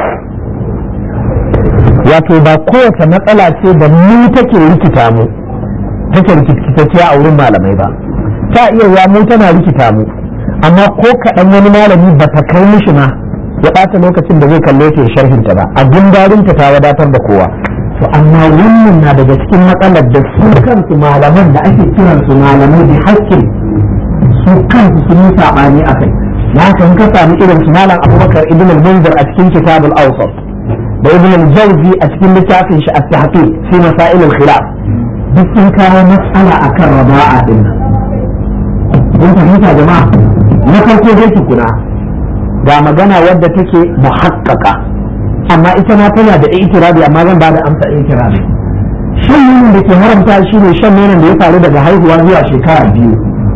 wato ba kowace matsala ce da mu take rikita mu take rikitacciya a wurin malamai ba ta iya ya mu tana rikita mu amma ko kaɗan wani malami ba ta kai mishi ma ya ɓata lokacin da zai kalle ta sharhinta ba a gundarinta ta wadatar da kowa to amma wannan na daga cikin matsalar da su kansu malaman da ake kiran su malamai da hakkin su kansu sun yi saɓani a kai na haka in ka sami irin su malam abubakar ibn al-munzir a cikin kitab al-awsat da ibn al-jawzi a cikin littafin shi at-tahqiq fi masail al-khilaf duk sun kawo mas'ala akan raba'a din nan kun fahimta jama'a na farko dai tukuna ga magana wadda take muhaqqaqa amma ita ma tana da itirabi amma zan bada amsa itirabi shan nonon da ke haramta shi ne shan nonon da ya faru daga haihuwa zuwa shekara biyu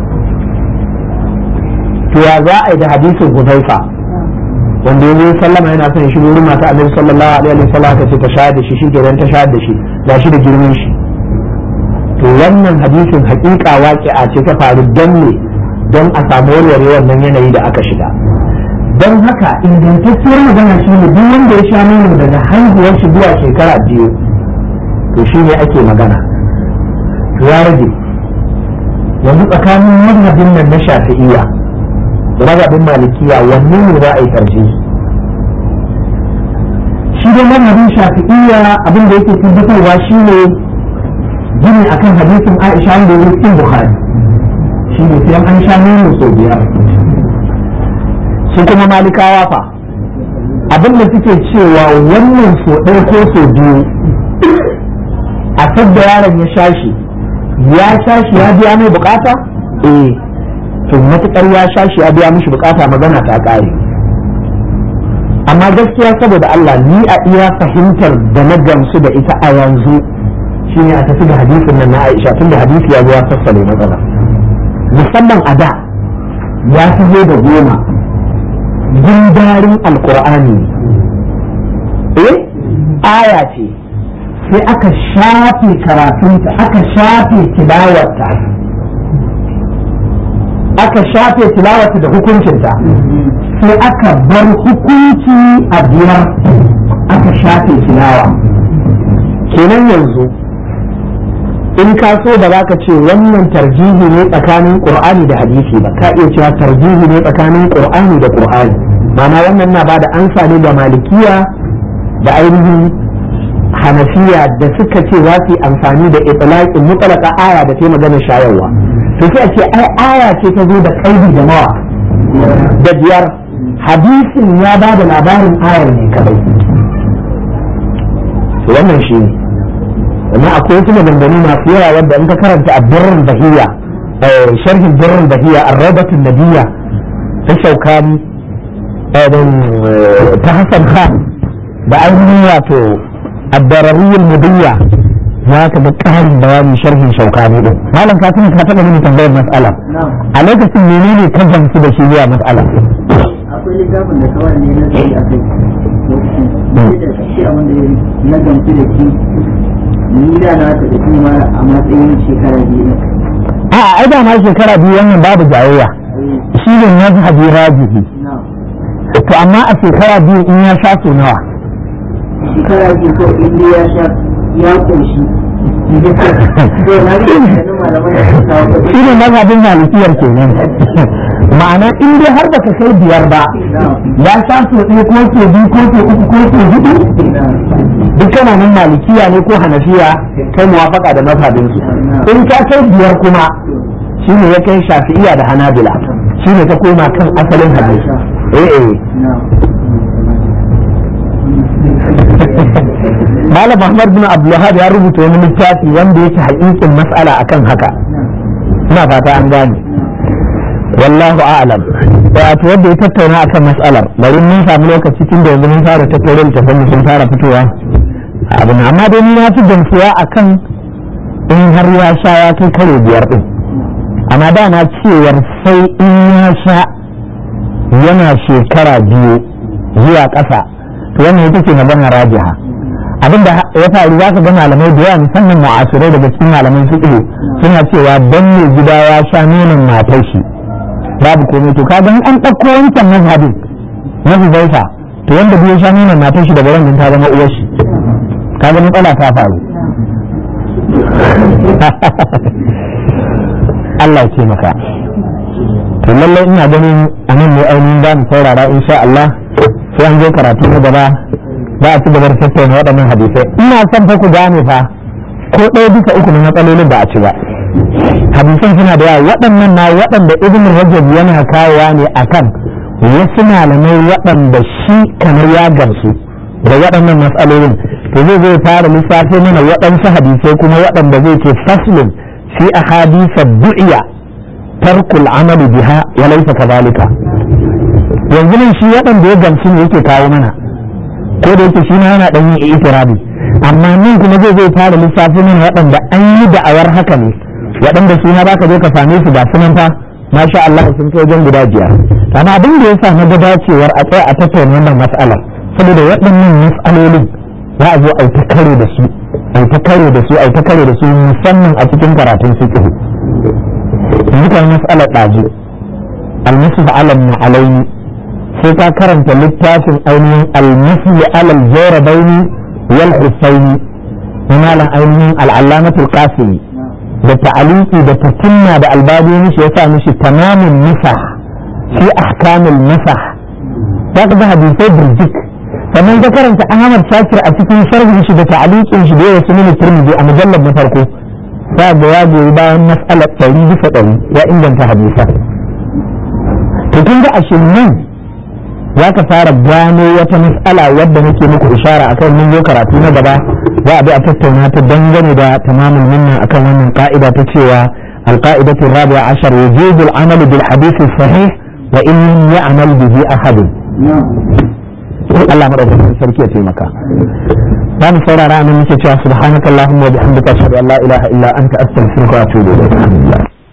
to ya za a yi da hadisin huzaifa wanda yanzu sallama yana son shi wurin mata annabi sallallahu alaihi wa sallam ta ce ta shayar da shi shi kenan ta shayar da shi ga shi da girman shi to wannan hadisin hakika waƙi'a ce ta faru don ne don a samu warware wannan yanayi da aka shiga don haka ingantacciyar magana shi ne duk wanda ya sha nono daga haihuwar shi zuwa shekara biyu to shi ne ake magana to ya rage yanzu tsakanin mazhabin nan na shafi'iyya da mazhabin malikiya wanne ne za a yi karshe shi dai mazhabin shafi'iyya abin da yake tabbatarwa shi ne gini akan hadisin aisha wanda ya cikin bukhari shi ne sai an sha nono sau biyar su kuma malikawa fa abin da suke cewa wannan so ɗaya ko so biyu a sadda yaron ya sha shi ya sha shi ya biya mai bukata eh to matukar ya sha shi ya biya mishi bukata magana ta ƙare amma gaskiya saboda Allah ni a iya fahimtar da na gamsu da ita a yanzu shine a tafi da hadisin nan na Aisha tun da hadisi ya zo ya sassale matsala musamman a da ya fi zo da goma gundarin alkur'ani eh aya ce sai aka shafe karatunta aka shafe tilawarta aka shafe tilawarta da hukuncinta sai aka bar hukunci a biyar aka shafe tilawa kenan yanzu in ka so ba za ka ce wannan tarjihi ne tsakanin qur'ani da hadisi ba ka iya cewa tarjihi ne tsakanin qur'ani da qur'ani ma'ana wannan na bada ansa ne da malikiya da ainihin hanafiya da suka ce za su yi amfani da itlaqin mutlaka aya da ta magana shayarwa to sai a ce ai aya ce ta zo da kaidi da mawa da biyar hadisin ya ba da labarin ayar ne kadai wannan shi ne amma akwai wasu maganganu masu yawa wanda in ka karanta a birrin bahiya sharhin birrin bahiya a rabatun nadiya ta shaukani ta hassan khan da ainihin wato addarariyar mudiyya za ka ga ƙarin bayani sharhin shaukani din malam ka tuna ka taɓa mini tambayar mas'ala a lokacin menene ka gamsu da shi zuwa mas'ala akwai littafin da kawai ne na zai a kai lokacin da shi a wanda na gamsu da shi ni da na ta da kuma a matsayin shekara biyu a ai da ma shekara biyu wannan babu jayayya shi ne mazhabi rajihi to amma a shekara biyu in ya sha so nawa shekara biyu ko in ya sha ya koshi shi ne mazhabin malikiyar kenan ma'ana in dai har baka kai biyar ba ya sha so ɗaya ko so biyu ko so uku ko so hudu duk kana nan malikiya ne ko hanafiya kai muwafaka da mazhabin su in ka kai biyar kuma shine ya kai shafi'iya da hanabila shine ta koma kan asalin hadisi eh eh Malam Muhammad bin Abdulwahab ya rubuta wani littafi wanda yake haƙiƙin mas'ala akan haka ina fata an gane wallahu a'lam wato wanda ya tattauna akan mas'alar bari mun samu lokaci tun da yanzu mun fara tattauna littafin sun fara fitowa abin amma dai ni na fi gamsuwa akan in har ya sha ya kai kare biyar din amma da na cewar sai in ya sha yana shekara biyu zuwa ƙasa to wannan ita ce magana rajiha abinda ya faru za ka ga malamai da yawa musamman mu'asirai daga cikin malaman fiqh suna cewa dan ne gida ya sha nonon matar shi babu komai to kaga in an ɗauko wancan mazhabin na Huzaifa to wanda bai sha nonon matar shi daga wannan ta zama uwar shi kaga matsala ta faru Allah ya taimaka to lallai ina ganin a nan ne ainihin za mu saurara insha Allah sai an je karatu na gaba za a ci gaba da tattauna waɗannan hadisai ina son fa ku gane fa ko ɗaya bisa uku na matsalolin ba a ci ba hadisan suna da yawa waɗannan na waɗanda ibn rajab yana kawowa ne akan wasu malamai waɗanda shi kamar ya gamsu da waɗannan matsalolin to zai zai fara lissafi mana waɗansu hadisai kuma waɗanda zai ce faslin fi ahadisa du'iya tarkul amali biha wa laysa kadhalika yanzu nan shi waɗanda ya gamsu ne yake kawo mana ko da yake shi ma yana ɗan yin itirabi amma nan kuma zai zai fara lissafi mana waɗanda an yi da'awar haka ne waɗanda su ma za ka zo ka same su ga sunan fa masha Allah sun kai wajen guda biyar amma abin da ya sa na ga dacewar a tsaya a tattauna wannan mas'alar saboda waɗannan mas'alolin za a zo a ta kare da su a ta kare da su a ta kare da su musamman a cikin karatun fiqh yanzu kan mas'alar ɗazu al-musfa alam na alaini sai ka karanta littafin ainihin al-musli alal jawrabaini wal husaini na malam ainihin al-allamatul qasimi da ta'aliki da tatimma da albani mishi ya sa mishi tamamin nisah fi ahkamil nisah za ka ga hadisai birjik sannan ka karanta ahmad shakir a cikin sharhin shi da ta'alikin shi da ya sunan turmiji a mujallar na farko za ga ya goyi bayan mas'alar ɗari bisa ɗari ya inganta hadisa to kun ga ashin nan za ka fara gano wata mas'ala wadda nake muku ishara akan mun zo karatu na gaba za a bi a tattauna ta dangane da tamamul minna akan wannan ka'ida ta cewa القاعدة الرابعة عشر وجوب العمل بالحديث الصحيح وإن لم يعمل به أحد Allah madaukakin sarki ya taimaka za mu saurara nan muke cewa subhanakallahumma wa bihamdika ashhadu an la ilaha illa anta astaghfiruka wa atubu ilayk